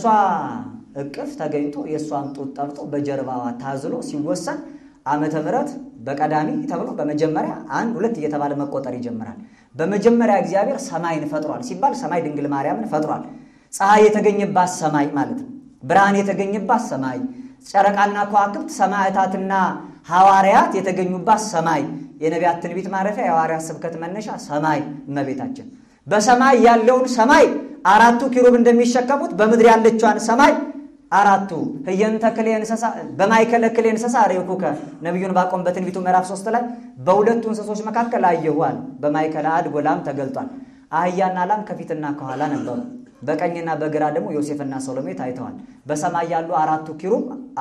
እቅፍ ተገኝቶ የእሷን ጡት ጠብጦ በጀርባዋ ታዝሎ ሲወሰን ዓመተ ምሕረት በቀዳሚ ተብሎ በመጀመሪያ አንድ ሁለት እየተባለ መቆጠር ይጀምራል። በመጀመሪያ እግዚአብሔር ሰማይን ፈጥሯል ሲባል ሰማይ ድንግል ማርያምን ፈጥሯል። ፀሐይ የተገኘባት ሰማይ ማለት ነው። ብርሃን የተገኘባት ሰማይ፣ ጨረቃና ከዋክብት ሰማዕታትና ሐዋርያት የተገኙባት ሰማይ፣ የነቢያት ትንቢት ማረፊያ፣ የሐዋርያት ስብከት መነሻ ሰማይ እመቤታችን። በሰማይ ያለውን ሰማይ አራቱ ኪሩብ እንደሚሸከሙት በምድር ያለችዋን ሰማይ አራቱ ህየንተ ክልኤ እንስሳ በማእከለ ክልኤ እንስሳ ሬኩከ ነቢዩን ባቆም በትንቢቱ ምዕራፍ ሶስት ላይ በሁለቱ እንስሶች መካከል አየኋል። በማእከለ አድግ ላም ተገልጧል። አህያና ላም ከፊትና ከኋላ ነበሩ። በቀኝና በግራ ደግሞ ዮሴፍና ሰሎሜ ታይተዋል። በሰማይ ያሉ አራቱ ኪሩብ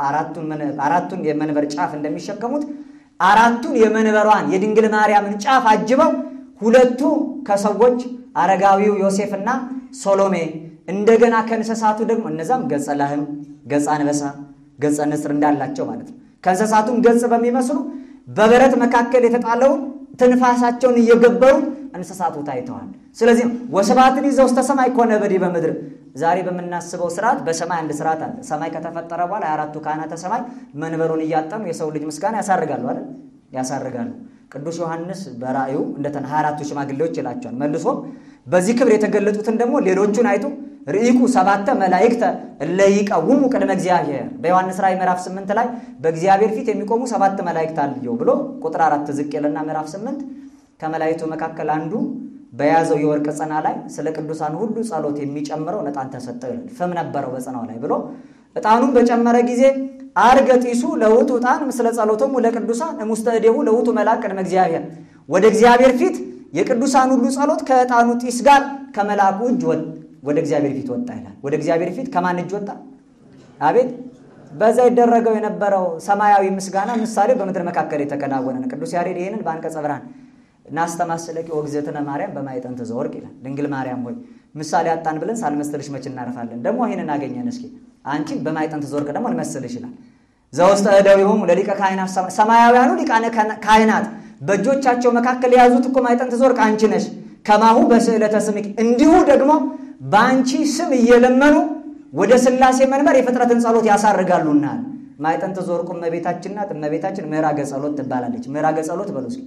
አራቱን የመንበር ጫፍ እንደሚሸከሙት አራቱን የመንበሯን የድንግል ማርያምን ጫፍ አጅበው ሁለቱ ከሰዎች አረጋዊው ዮሴፍና ሶሎሜ እንደገና ከእንስሳቱ ደግሞ እነዛም ገጸ ላህም፣ ገጸ አንበሳ፣ ገጸ ንስር እንዳላቸው ማለት ነው። ከእንስሳቱም ገጽ በሚመስሉ በበረት መካከል የተጣለውን ትንፋሳቸውን እየገበሩ እንስሳቱ ታይተዋል። ስለዚህ ወስብሐትን ይዘው ውስተ ሰማይ ኮነ በዲበ ምድር። ዛሬ በምናስበው ስርዓት በሰማይ አንድ ስርዓት አለ። ሰማይ ከተፈጠረ በኋላ የአራቱ ካህናተ ሰማይ መንበሩን እያጠኑ የሰው ልጅ ምስጋና ያሳርጋሉ አይደል? ያሳርጋሉ። ቅዱስ ዮሐንስ በራእዩ እንደተና 24ቱ ሽማግሌዎች ይላቸዋል። መልሶም በዚህ ክብር የተገለጡትን ደግሞ ሌሎቹን አይቶ ርኢኩ ሰባተ መላእክተ እለ ይቀውሙ ቅድመ እግዚአብሔር በዮሐንስ ራእይ ምዕራፍ 8 ላይ በእግዚአብሔር ፊት የሚቆሙ ሰባት መላእክት አልየው ብሎ ቁጥር አራት ዝቅ ይልና ምዕራፍ 8 ከመላእክቱ መካከል አንዱ በያዘው የወርቅ ጽና ላይ ስለ ቅዱሳን ሁሉ ጸሎት የሚጨምረው ዕጣን ተሰጠው ይላል። ፍም ነበረው በጽናው ላይ ብሎ ዕጣኑን በጨመረ ጊዜ አርገ ጢሱ ለውቱ ዕጣን ምስለ ጸሎቶሙ ለቅዱሳን እሙስተ እዴሁ ለውቱ መልአክ ቅድመ እግዚአብሔር ወደ እግዚአብሔር ፊት የቅዱሳን ሁሉ ጸሎት ከዕጣኑ ጢስ ጋር ከመልአኩ እጅ ወደ እግዚአብሔር ፊት ወጣ ይላል። ወደ እግዚአብሔር ፊት ከማን እጅ ወጣ? አቤት በዛ ይደረገው የነበረው ሰማያዊ ምስጋና ምሳሌ በምድር መካከል የተከናወነ ነው። ቅዱስ ያሬድ ይህንን በአንቀጸ ብርሃን እናስተማስለኪ ወግዘትነ ማርያም በማኅፀንተ ዘወርቅ ይላል። ድንግል ማርያም ሆይ ምሳሌ አጣን ብለን ሳልመስልሽ መች እናርፋለን? ደግሞ ይህንን አገኘን። እስኪ አንቺ በማኅፀንተ ዘወርቅ ደግሞ እንመስልሽ ይላል። ዘውስተ እደዊሆሙ ለሊቀ ካህናት ሰማያውያኑ ሊቃነ ካህናት በእጆቻቸው መካከል የያዙት እኮ ማኅፀንተ ዘወርቅ አንቺ ነሽ። ከማሁ በስዕለተ ስምኪ እንዲሁ ደግሞ በአንቺ ስም እየለመኑ ወደ ሥላሴ መንበር የፍጥረትን ጸሎት ያሳርጋሉና ማኅፀንተ ዘወርቁ እመቤታችን ናት። እመቤታችን ምዕራገ ጸሎት ትባላለች። ምዕራገ ጸሎት በሉ እስኪ።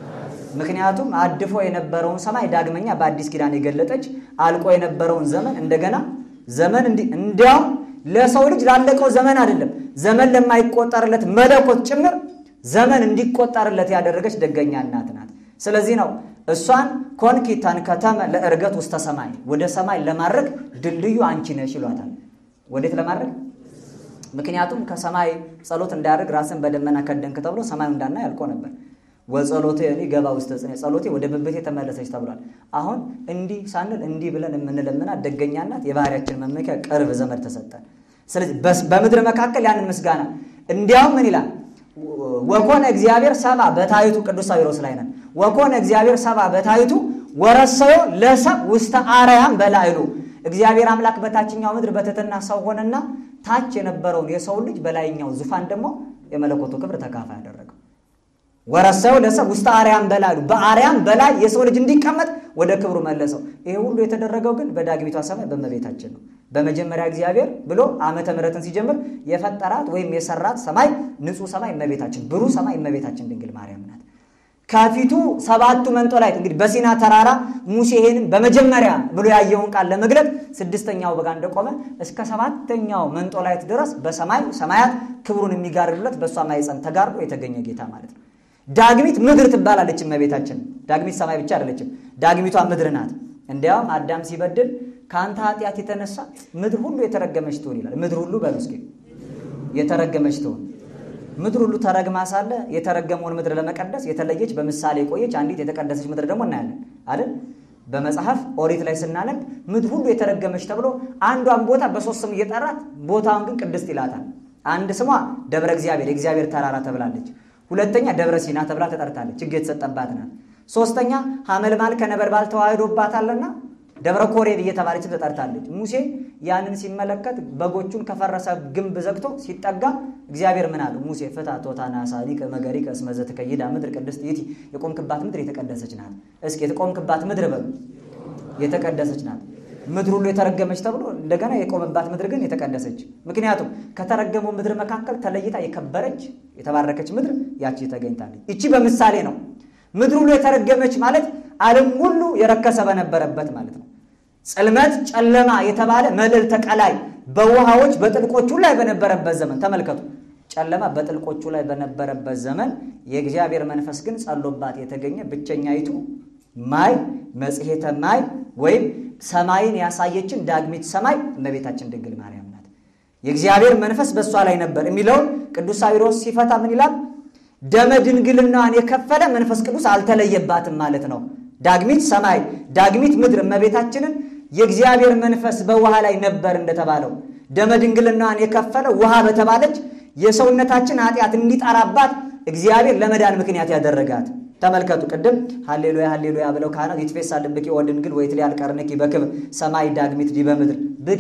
ምክንያቱም አድፎ የነበረውን ሰማይ ዳግመኛ በአዲስ ኪዳን የገለጠች አልቆ የነበረውን ዘመን እንደገና ዘመን እንዲያውም ለሰው ልጅ ላለቀው ዘመን አይደለም ዘመን ለማይቆጠርለት መለኮት ጭምር ዘመን እንዲቆጠርለት ያደረገች ደገኛ እናት ናት። ስለዚህ ነው እሷን ኮንኪታን ከተመ ለእርገት ውስተ ሰማይ ወደ ሰማይ ለማድረግ ድልድዩ አንቺ ነሽ ይሏታል። ወዴት ለማድረግ? ምክንያቱም ከሰማይ ጸሎት እንዳያደርግ ራስን በደመና ከደንክ ተብሎ ሰማዩ እንዳና ያልቆ ነበር። ወጸሎቴ እኔ ገባ ውስተ ጽኔ ጸሎቴ ወደ ብብቴ ተመለሰች ተብሏል። አሁን እንዲህ ሳንል እንዲህ ብለን የምንለምናት ደገኛ እናት የባህሪያችን መመኪያ ቅርብ ዘመድ ተሰጠን። ስለዚህ በምድር መካከል ያንን ምስጋና እንዲያውም ምን ይላል? ወኮነ እግዚአብሔር ሰባ በታይቱ ቅዱስ ሳዊሮስ ላይ ነን። ወኮነ እግዚአብሔር ሰባ በታይቱ ወረሰዮ ለሰብ ውስተ አርያም በላይሉ እግዚአብሔር አምላክ በታችኛው ምድር በትሕትና ሰው ሆነና ታች የነበረውን የሰው ልጅ በላይኛው ዙፋን ደግሞ የመለኮቱ ክብር ተካፋይ ያደረገው ወረሰዮ ለሰብ ውስተ አርያም በላይሉ በአርያም በላይ የሰው ልጅ እንዲቀመጥ ወደ ክብሩ መለሰው። ይሄ ሁሉ የተደረገው ግን በዳግሚቷ ሰማይ በእመቤታችን ነው። በመጀመሪያ እግዚአብሔር ብሎ ዓመተ ምሕረትን ሲጀምር የፈጠራት ወይም የሰራት ሰማይ ንጹሕ ሰማይ እመቤታችን፣ ብሩህ ሰማይ እመቤታችን ድንግል ማርያም ናት። ከፊቱ ሰባቱ መንጦላይት እንግዲህ በሲና ተራራ ሙሴ ይሄንን በመጀመሪያ ብሎ ያየውን ቃል ለመግለጥ ስድስተኛው በጋ እንደቆመ እስከ ሰባተኛው መንጦላይት ድረስ በሰማይ ሰማያት ክብሩን የሚጋርዱለት በእሷ ማኅፀን ተጋርዶ የተገኘ ጌታ ማለት ነው። ዳግሚት ምድር ትባላለች እመቤታችን። ዳግሚት ሰማይ ብቻ አይደለችም፣ ዳግሚቷ ምድር ናት። እንዲያውም አዳም ሲበድል ከአንተ ኃጢአት የተነሳ ምድር ሁሉ የተረገመች ትሆን ይላል። ምድር ሁሉ በሉ እስኪ የተረገመች ትሆን። ምድር ሁሉ ተረግማ ሳለ የተረገመውን ምድር ለመቀደስ የተለየች በምሳሌ የቆየች አንዲት የተቀደሰች ምድር ደግሞ እናያለን አይደል? በመጽሐፍ ኦሪት ላይ ስናነብ ምድር ሁሉ የተረገመች ተብሎ አንዷን ቦታ በሶስት ስም እየጠራት ቦታውን ግን ቅድስት ይላታል። አንድ ስሟ ደብረ እግዚአብሔር የእግዚአብሔር ተራራ ተብላለች። ሁለተኛ ደብረ ሲና ተብላ ተጠርታለች። ሕግ የተሰጠባት ናት። ሶስተኛ ሐመልማል ከነበልባል ተዋህዶባታልና ደብረ ኮሬብ እየተባለችም ተጠርታለች። ሙሴ ያንን ሲመለከት በጎቹን ከፈረሰ ግንብ ዘግቶ ሲጠጋ እግዚአብሔር ምን አለው? ሙሴ ፍታ ቶታና ሳዲቅ መገሪከ እስመ ዘትከይዳ ምድር ቅድስት ይእቲ። የቆምክባት ምድር የተቀደሰች ናት። እስኪ የተቆምክባት ምድር በሉ የተቀደሰች ናት። ምድር ሁሉ የተረገመች ተብሎ እንደገና የቆመባት ምድር ግን የተቀደሰች። ምክንያቱም ከተረገመው ምድር መካከል ተለይታ የከበረች የተባረከች ምድር ያቺ ተገኝታለች። ይቺ በምሳሌ ነው። ምድር ሁሉ የተረገመች ማለት ዓለም ሁሉ የረከሰ በነበረበት ማለት ነው። ጽልመት ጨለማ የተባለ መልዕልተ ቀላይ በውሃዎች በጥልቆቹ ላይ በነበረበት ዘመን ተመልከቱ። ጨለማ በጥልቆቹ ላይ በነበረበት ዘመን የእግዚአብሔር መንፈስ ግን ጸሎባት የተገኘ ብቸኛይቱ ማይ መጽሔተ ማይ ወይም ሰማይን ያሳየችን ዳግሚት ሰማይ እመቤታችን ድንግል ማርያም ናት። የእግዚአብሔር መንፈስ በእሷ ላይ ነበር የሚለውን ቅዱስ ሳዊሮስ ሲፈታ ምን ይላል? ደመ ድንግልናዋን የከፈለ መንፈስ ቅዱስ አልተለየባትም ማለት ነው። ዳግሚት ሰማይ ዳግሚት ምድር እመቤታችንን የእግዚአብሔር መንፈስ በውሃ ላይ ነበር እንደተባለው ደመ ድንግልናዋን የከፈለ ውሃ በተባለች የሰውነታችን ኃጢአት እንዲጠራባት እግዚአብሔር ለመዳን ምክንያት ያደረጋት ተመልከቱ። ቅድም ሀሌሉያ ሀሌሉያ ብለው ካህናት ይትፌሳ ልብኪ ወድንግል ወይትሊ አልቀርንኪ በክብር ሰማይ ዳግሚት ዲበ ምድር ብኪ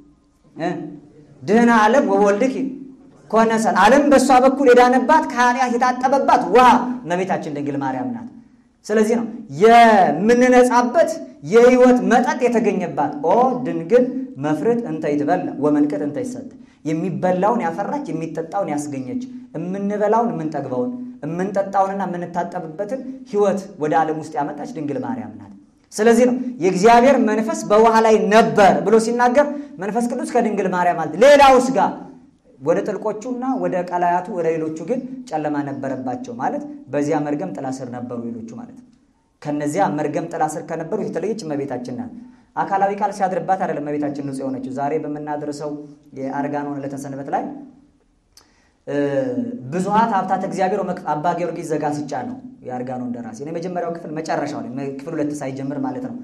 ድህነ ዓለም ወወልድኪ ኮነሰን ዓለም በእሷ በኩል የዳነባት ከኃጢአት የታጠበባት ውሃ እመቤታችን ድንግል ማርያም ናት። ስለዚህ ነው የምንነጻበት የሕይወት መጠጥ የተገኘባት ኦ ድንግል መፍርት እንተ ይትበላ ወመንቅት እንተ ይሰጥ የሚበላውን ያፈራች የሚጠጣውን ያስገኘች የምንበላውን የምንጠግበውን የምንጠጣውንና የምንታጠብበትን ሕይወት ወደ ዓለም ውስጥ ያመጣች ድንግል ማርያም ናት። ስለዚህ ነው የእግዚአብሔር መንፈስ በውሃ ላይ ነበር ብሎ ሲናገር መንፈስ ቅዱስ ከድንግል ማርያም ማለት ሌላውስ ጋር ወደ ጥልቆቹና ወደ ቀላያቱ ወደ ሌሎቹ ግን ጨለማ ነበረባቸው ማለት በዚያ መርገም ጥላ ስር ነበሩ ሌሎቹ ማለት ነው። ከነዚያ መርገም ጥላ ስር ከነበሩ የተለየች እመቤታችን ናት። አካላዊ ቃል ሲያድርባት አይደለም እመቤታችን ንጹሕ የሆነችው። ዛሬ በምናደርሰው የአርጋኖን ዕለተ ሰንበት ላይ ብዙኃት ሀብታት እግዚአብሔር አባ ጊዮርጊስ ዘጋስጫ ነው የአርጋኖን ደራሲ የመጀመሪያው ክፍል መጨረሻው ላይ ክፍል ሁለት ሳይጀምር ማለት ነው።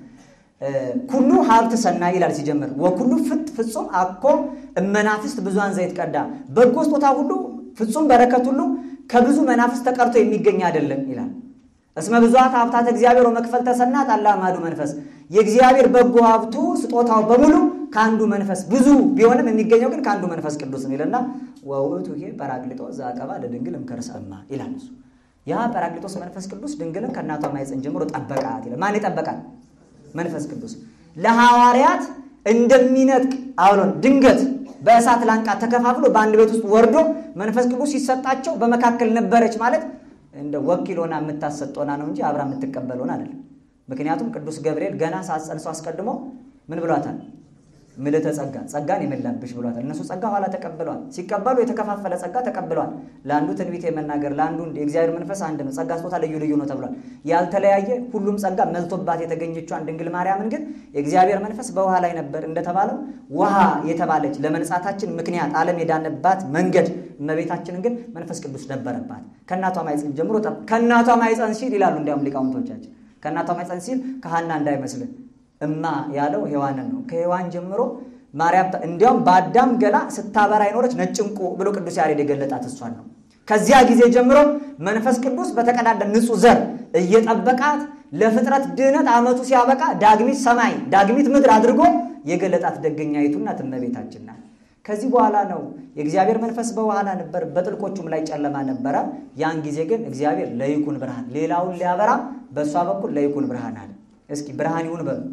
ኩሉ ሀብት ሰናይ ይላል ሲጀምር፣ ወኩሉ ፍት ፍጹም አኮ እመናፍስት ብዙኃን ዘይት ቀዳ፣ በጎ ስጦታ ሁሉ ፍጹም በረከት ሁሉ ከብዙ መናፍስት ተቀርቶ የሚገኝ አይደለም ይላል። እስመ ብዙኃት ሀብታት እግዚአብሔር ወመክፈል ተሰናት አላ አሐዱ መንፈስ፣ የእግዚአብሔር በጎ ሀብቱ ስጦታው በሙሉ ከአንዱ መንፈስ ብዙ ቢሆንም የሚገኘው ግን ከአንዱ መንፈስ ቅዱስ ነው ይልና ወውእቱ ይሄ ጰራቅሊጦስ ዘአቀባ ለድንግል እምከርሰ እማ ይላል እሱ ያ ጰራቅሊጦስ መንፈስ ቅዱስ ድንግልን ከእናቷ ማኅፀን ጀምሮ ጠበቃት ይላል። ማን ይጠበቃል? መንፈስ ቅዱስ ለሐዋርያት እንደሚነጥቅ አውሎን ድንገት በእሳት ላንቃ ተከፋፍሎ በአንድ ቤት ውስጥ ወርዶ መንፈስ ቅዱስ ሲሰጣቸው በመካከል ነበረች ማለት እንደ ወኪል ሆና የምታሰጥ ሆና ነው እንጂ አብራ የምትቀበል ሆና አይደለም። ምክንያቱም ቅዱስ ገብርኤል ገና ሳጸንሶ አስቀድሞ ምን ብሏታል? ምልዕተ ጸጋ ጸጋን የመላብሽ ብሏታል። እነሱ ጸጋ ኋላ ተቀብለዋል። ሲቀበሉ የተከፋፈለ ጸጋ ተቀብለዋል። ለአንዱ ትንቢት የመናገር ለአንዱ የእግዚአብሔር መንፈስ አንድ ነው። ጸጋ ስጦታ ልዩ ልዩ ነው ተብሏል። ያልተለያየ ሁሉም ጸጋ መልቶባት የተገኘቿን ድንግል ማርያምን ግን የእግዚአብሔር መንፈስ በውሃ ላይ ነበር እንደተባለው ውሃ የተባለች ለመንጻታችን ምክንያት ዓለም የዳነባት መንገድ እመቤታችንን ግን መንፈስ ቅዱስ ነበረባት። ከእናቷ ማኅፀን ጀምሮ ከእናቷ ማኅፀን ሲል ይላሉ እንዲያውም ሊቃውንቶቻችን ከእናቷ ማኅፀን ሲል ከሐና እንዳይመስልን እማ ያለው ሔዋንን ነው። ከሔዋን ጀምሮ ማርያም እንዲያውም በአዳም ገላ ስታበራ የኖረች ነጭ ዕንቁ ብሎ ቅዱስ ያሬድ የገለጣት እሷን ነው። ከዚያ ጊዜ ጀምሮ መንፈስ ቅዱስ በተቀዳደ ንጹሕ ዘር እየጠበቃት ለፍጥረት ድህነት ዓመቱ ሲያበቃ ዳግሚት ሰማይ ዳግሚት ምድር አድርጎ የገለጣት ደገኛይቱ እናት እመቤታችን ናት። ከዚህ በኋላ ነው የእግዚአብሔር መንፈስ በኋላ ነበር፣ በጥልቆቹም ላይ ጨለማ ነበረ። ያን ጊዜ ግን እግዚአብሔር ለይኩን ብርሃን ሌላውን ሊያበራ በእሷ በኩል ለይኩን ብርሃን አለ። እስኪ ብርሃን ይሁን በሉ።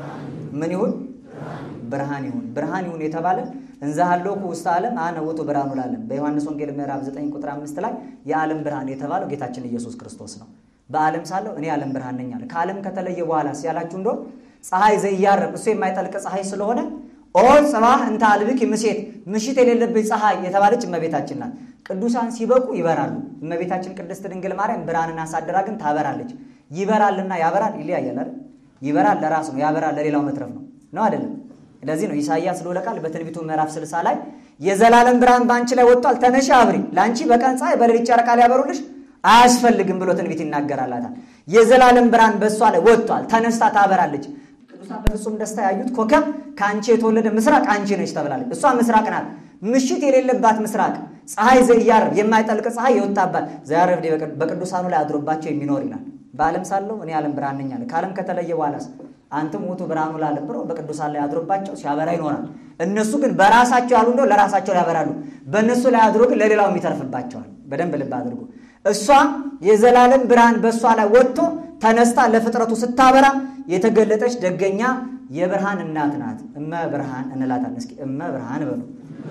ምን ይሁን? ብርሃን ይሁን። ብርሃን ይሁን የተባለ እንዘ ሀሎኩ ውስተ ዓለም አነ ውእቱ ብርሃኑ ለዓለም በዮሐንስ ወንጌል ምዕራፍ 9 ቁጥር 5 ላይ የዓለም ብርሃን የተባለው ጌታችን ኢየሱስ ክርስቶስ ነው። በዓለም ሳለሁ እኔ የዓለም ብርሃን ነኝ አለ። ከዓለም ከተለየ በኋላ ሲያላችሁ እንደው ፀሐይ ዘያርብ እሱ የማይጠልቅ ፀሐይ ስለሆነ ኦ ጽባህ እንተ አልብኪ ምሴት ምሽት የሌለብኝ ፀሐይ የተባለች እመቤታችን ናት። ቅዱሳን ሲበቁ ይበራሉ። እመቤታችን ቅድስት ድንግል ማርያም ብርሃንን አሳድራ ግን ታበራለች። ይበራልና ያበራል ይለያያል አይደል? ይበራል ለራሱ ነው፣ ያበራል ለሌላው መትረፍ ነው ነው አይደለም? ለዚህ ነው ኢሳይያስ ልዑለ ቃል በትንቢቱ ምዕራፍ 60 ላይ የዘላለም ብርሃን በአንቺ ላይ ወጥቷል፣ ተነሺ አብሪ፣ ለአንቺ በቀን ፀሐይ በሌሊት ጨረቃ ሊያበሩልሽ አያስፈልግም ብሎ ትንቢት ይናገራላታል። የዘላለም ብርሃን በእሷ ላይ ወጥቷል፣ ተነስታ ታበራለች። ቅዱሳን በፍጹም ደስታ ያዩት ኮከብ ከአንቺ የተወለደ ምስራቅ አንቺ ነች ተብላለች። እሷ ምስራቅ ናት፣ ምሽት የሌለባት ምስራቅ፣ ፀሐይ ዘያርብ የማይጠልቅ ፀሐይ የወጣባት ዘያርብ በቅዱሳኑ ላይ አድሮባቸው የሚኖር ይላል። በዓለም ሳለሁ እኔ ዓለም ብርሃን ነኝ አለ። ከዓለም ከተለየ በኋላስ አንተም ውእቱ ብርሃኑ ለዓለም ብሎ በቅዱሳን ላይ አድሮባቸው ሲያበራ ይኖራል። እነሱ ግን በራሳቸው ያሉ እንደው ለራሳቸው ያበራሉ። በእነሱ ላይ አድሮ ግን ለሌላውም ይተርፍባቸዋል። በደንብ ልብ አድርጎ እሷ የዘላለም ብርሃን በእሷ ላይ ወጥቶ ተነስታ ለፍጥረቱ ስታበራ የተገለጠች ደገኛ የብርሃን እናት ናት። እመ ብርሃን እንላታለን። እስኪ እመ ብርሃን በሉ።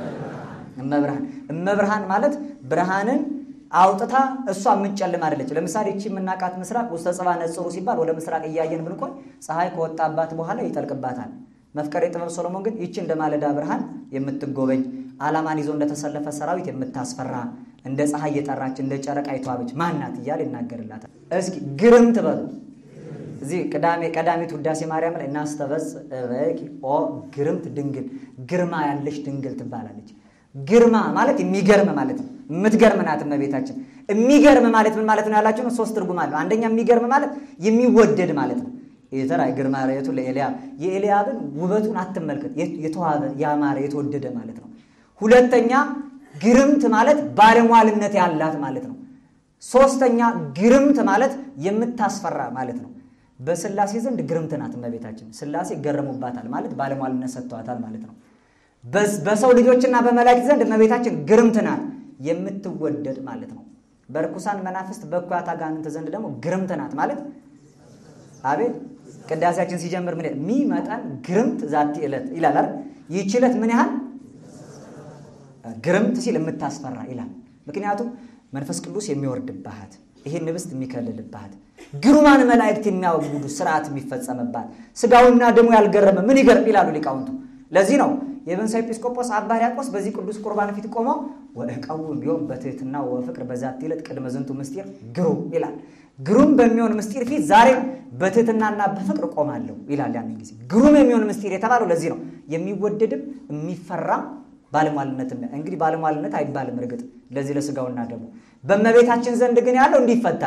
እመ ብርሃን እመ ብርሃን ማለት ብርሃንን አውጥታ እሷ የምትጨልም አይደለች። ለምሳሌ እቺ የምናቃት ምስራቅ ውስተ ጽባ ነጽሩ ሲባል ወደ ምስራቅ እያየን ብንቆይ ፀሐይ ከወጣባት በኋላ ይጠልቅባታል። መፍቀሬ ጥበብ ሶሎሞን ግን ይቺ እንደ ማለዳ ብርሃን የምትጎበኝ ዓላማን ይዞ እንደተሰለፈ ሰራዊት የምታስፈራ እንደ ፀሐይ የጠራች እንደ ጨረቃ የተዋበች ማናት እያለ ይናገርላታል። እስኪ ግርምት በሉ። እዚህ ቅዳሜ ቀዳሚት ውዳሴ ማርያም ላይ እናስተበጽ በቂ ኦ ግርምት ድንግል ግርማ ያለች ድንግል ትባላለች። ግርማ ማለት የሚገርም ማለት ነው። የምትገርም ናት እመቤታችን። የሚገርም ማለት ምን ማለት ነው ያላችሁ ነው። ሶስት ትርጉም አለው። አንደኛ የሚገርም ማለት የሚወደድ ማለት ነው። የተራ ግርማ ርኤቱ ለኤልያብ የኤልያብን ውበቱን አትመልከት፣ የተዋበ ያማረ የተወደደ ማለት ነው። ሁለተኛ ግርምት ማለት ባለሟልነት ያላት ማለት ነው። ሶስተኛ ግርምት ማለት የምታስፈራ ማለት ነው። በስላሴ ዘንድ ግርምት ናት እመቤታችን። ስላሴ ይገረሙባታል ማለት ባለሟልነት ሰጥተዋታል ማለት ነው። በሰው ልጆችና በመላእክት ዘንድ እመቤታችን ግርምት ናት የምትወደድ ማለት ነው። በርኩሳን መናፍስት በኩራት አጋንንት ዘንድ ደግሞ ግርምት ናት ማለት አቤት ቅዳሴያችን ሲጀምር ምን ሚመጣን ግርምት ዛቲ ዕለት ይላል አይደል? ይህች ዕለት ምን ያህል ግርምት ሲል የምታስፈራ ይላል። ምክንያቱም መንፈስ ቅዱስ የሚወርድባት ይሄን ንብስት የሚከልልባት ግሩማን መላእክት የሚያወጉዱ ስርዓት የሚፈጸምባት ስጋውና ደሙ ያልገረመ ምን ይገርም ይላሉ ሊቃውንቱ። ለዚህ ነው የብንሳ ኤጲስቆጶስ አባ ሕርያቆስ በዚህ ቅዱስ ቁርባን ፊት ቆመው ወእቀውም ቢሆን በትህትና ወፍቅር በዛቲ ዕለት ቅድመ ዝንቱ ምስጢር ግሩም ይላል። ግሩም በሚሆን ምስጢር ፊት ዛሬም በትህትናና በፍቅር ቆማለሁ ይላል። ያንን ጊዜ ግሩም የሚሆን ምስጢር የተባለው ለዚህ ነው። የሚወደድም የሚፈራ ባለሟልነት እንግዲህ ባለሟልነት አይባልም። እርግጥ ለዚህ ለስጋውና ደግሞ በእመቤታችን ዘንድ ግን ያለው እንዲፈታል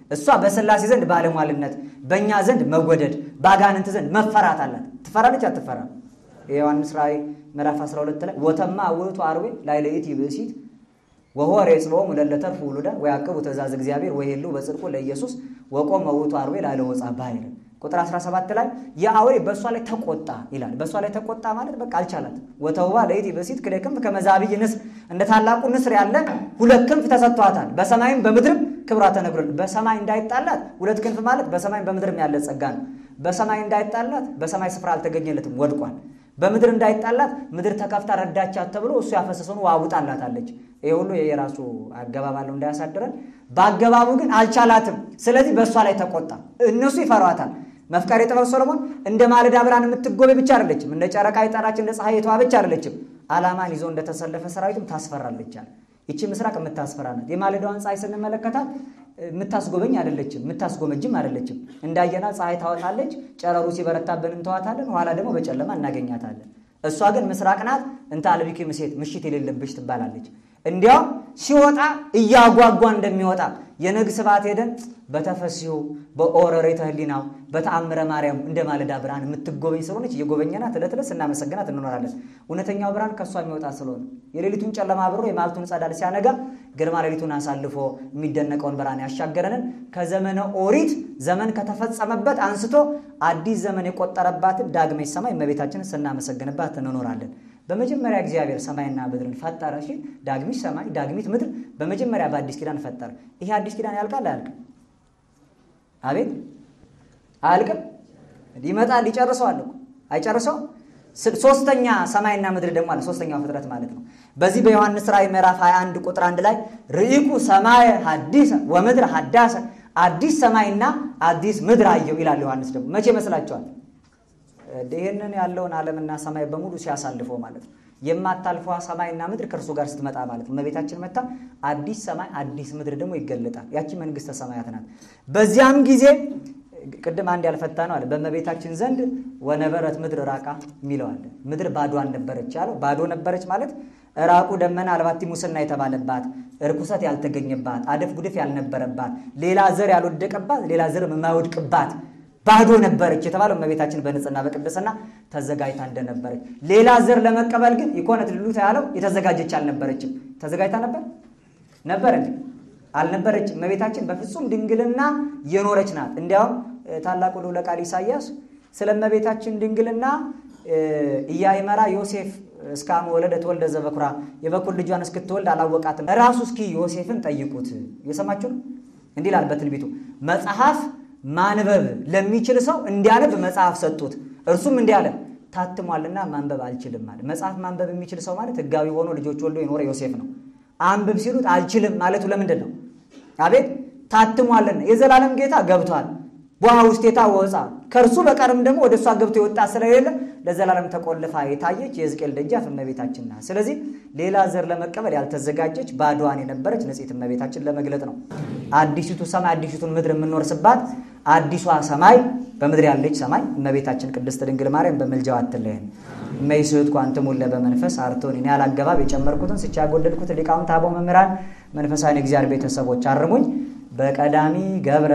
እሷ በሥላሴ ዘንድ ባለሟልነት፣ በእኛ ዘንድ መወደድ፣ በአጋንንት ዘንድ መፈራት አላት። ትፈራለች አትፈራ? የዮሐንስ ራእይ ምዕራፍ 12 ላይ ወተማ ውእቱ አርዌ ላይ ለይእቲ ብእሲት ወሆር የጽቦሙ ለለተርፉ ውሉዳ ወያቅቡ ትእዛዝ እግዚአብሔር ወይሉ በጽድቁ ለኢየሱስ ወቆመ ውእቱ አርዌ ላለ ወፃ ባሕር ቁጥር 17 ላይ የአውሬ በእሷ ላይ ተቆጣ ይላል። በእሷ ላይ ተቆጣ ማለት በቃ አልቻላት። ወተውባ ለይእቲ ብእሲት ክልኤ ክንፍ ከመዛብይ ንስር እንደ ታላቁ ንስር ያለ ሁለት ክንፍ ተሰጥቷታል። በሰማይም በምድርም ክብሯ ተነግሮል። በሰማይ እንዳይጣላት ሁለት ክንፍ ማለት በሰማይም በምድርም ያለ ጸጋ ነው። በሰማይ እንዳይጣላት በሰማይ ስፍራ አልተገኘለትም፣ ወድቋል። በምድር እንዳይጣላት ምድር ተከፍታ ረዳቻት ተብሎ እሱ ያፈሰሰውን ውሃ ውጣላታለች። ይህ ሁሉ የራሱ አገባብ አለው እንዳያሳድረን። በአገባቡ ግን አልቻላትም። ስለዚህ በእሷ ላይ ተቆጣ። እነሱ ይፈሯታል። መፍቀሬ ጥበብ ሰሎሞን እንደ ማለዳ ብርሃን የምትጎበኝ ብቻ አይደለችም፣ እንደ ጨረቃ የጠራች እንደ ፀሐይ የተዋበች አይደለችም። ዓላማን ይዞ እንደተሰለፈ ሰራዊትም ታስፈራለቻል። ይቺ ምስራቅ የምታስፈራ ናት። የማለዳዋን ፀሐይ ስንመለከታት የምታስጎበኝ አይደለችም፣ የምታስጎመጅም አይደለችም። እንዳየና ፀሐይ ታወጣለች፣ ጨረሩ ሲበረታብን እንተዋታለን፣ ኋላ ደግሞ በጨለማ እናገኛታለን። እሷ ግን ምስራቅ ናት። እንተ አልቢኪ ምሴት ምሽት የሌለብሽ ትባላለች። እንዲያውም ሲወጣ እያጓጓ እንደሚወጣ የነግ ስብሐት ሄደን በተፈሲሁ በኦረሬተ ህሊናው በተአምረ ማርያም እንደ ማለዳ ብርሃን የምትጎበኝ ስለሆነች እየጎበኘናት ዕለት ዕለት ስናመሰግናት እንኖራለን። እውነተኛው ብርሃን ከእሷ የሚወጣ ስለሆነ የሌሊቱን ጨለማ አብሮ የማልቱን ጸዳል ሲያነጋ ግርማ ሌሊቱን አሳልፎ የሚደነቀውን ብርሃን ያሻገረንን ከዘመነ ኦሪት ዘመን ከተፈጸመበት አንስቶ አዲስ ዘመን የቆጠረባትን ዳግመች ሰማይ እመቤታችንን ስናመሰግንባት እንኖራለን። በመጀመሪያ እግዚአብሔር ሰማይና ምድርን ፈጠረ ሲል ዳግሚት ሰማይ ዳግሚት ምድር በመጀመሪያ በአዲስ ኪዳን ፈጠረ። ይሄ አዲስ ኪዳን ያልቃል አያልቅም? አቤት አያልቅም? ይመጣል፣ ይጨርሰዋል እኮ አይጨርሰው። ሶስተኛ ሰማይና ምድር ደግሞ አለ። ሶስተኛው ፍጥረት ማለት ነው። በዚህ በዮሐንስ ራእይ ምዕራፍ 21 ቁጥር አንድ ላይ ርኢኩ ሰማየ ሐዲሰ ወምድር ሐዳሰ አዲስ ሰማይና አዲስ ምድር አየሁ ይላል ዮሐንስ። ደግሞ መቼ መስላችኋል? ይህንን ያለውን ዓለምና ሰማይ በሙሉ ሲያሳልፈው ማለት ነው። የማታልፈዋ ሰማይና ምድር ከእርሱ ጋር ስትመጣ ማለት ነው። እመቤታችን መታ አዲስ ሰማይ አዲስ ምድር ደግሞ ይገለጣል። ያቺ መንግስተ ሰማያት ናት። በዚያም ጊዜ ቅድም አንድ ያልፈታ ነው አለ በእመቤታችን ዘንድ ወነበረት ምድር ራቃ የሚለው አለ። ምድር ባዶ አልነበረች ያለው ባዶ ነበረች ማለት ራቁ ደመና አልባቲ ሙስና የተባለባት እርኩሰት ያልተገኘባት አደፍ ጉድፍ ያልነበረባት ሌላ ዘር ያልወደቀባት ሌላ ዘር የማይወድቅባት ባዶ ነበረች የተባለው እመቤታችን በንጽህና በቅድስና ተዘጋጅታ እንደነበረች። ሌላ ዘር ለመቀበል ግን ይኮነት ልሉት ያለው የተዘጋጀች አልነበረችም። ተዘጋጅታ ነበር ነበር እንዴ? አልነበረችም። እመቤታችን በፍጹም ድንግልና የኖረች ናት። እንዲያውም ታላቁ ልዑለ ቃል ኢሳይያስ ስለ እመቤታችን ድንግልና ኢያእመራ ዮሴፍ እስካመ ወለደት ወልደ ዘበኩራ የበኩር ልጇን እስክትወልድ አላወቃትም። ራሱ እስኪ ዮሴፍን ጠይቁት። እየሰማችሁ ነው። እንዲህ ይላል በትንቢቱ መጽሐፍ ማንበብ ለሚችል ሰው እንዲያነብ መጽሐፍ ሰጡት። እርሱም እንዲህ አለ ታትሟልና ማንበብ አልችልም ማለት። መጽሐፍ ማንበብ የሚችል ሰው ማለት ሕጋዊ ሆኖ ልጆች ወልዶ የኖረ ዮሴፍ ነው። አንብብ ሲሉት አልችልም ማለቱ ለምንድን ነው? አቤት ታትሟልና የዘላለም ጌታ ገብቷል። በውሃ ውስቴታ ወፃ ከእርሱ በቀርም ደግሞ ወደ እሷ ገብቶ የወጣ ስለሌለ ለዘላለም ተቆልፋ የታየች የሕዝቅኤል ደጃፍ እመቤታችን ናት። ስለዚህ ሌላ ዘር ለመቀበል ያልተዘጋጀች ባዶዋን የነበረች ንጽሕት እመቤታችን ለመግለጥ ነው። አዲሲቱ ሰማይ አዲሲቱን ምድር የምንወርስባት አዲሷ ሰማይ በምድር ያለች ሰማይ እመቤታችን ቅድስት ድንግል ማርያም በምልጃዋ አትለየን። እመይስሕት ኳንትሙ ለበመንፈስ አርቶን እኔ ያላገባብ የጨመርኩትን ስቻ ያጎደልኩትን ሊቃውንት አበው መምህራን መንፈሳዊ እግዚአብሔር ቤተሰቦች አርሙኝ። በቀዳሚ ገብረ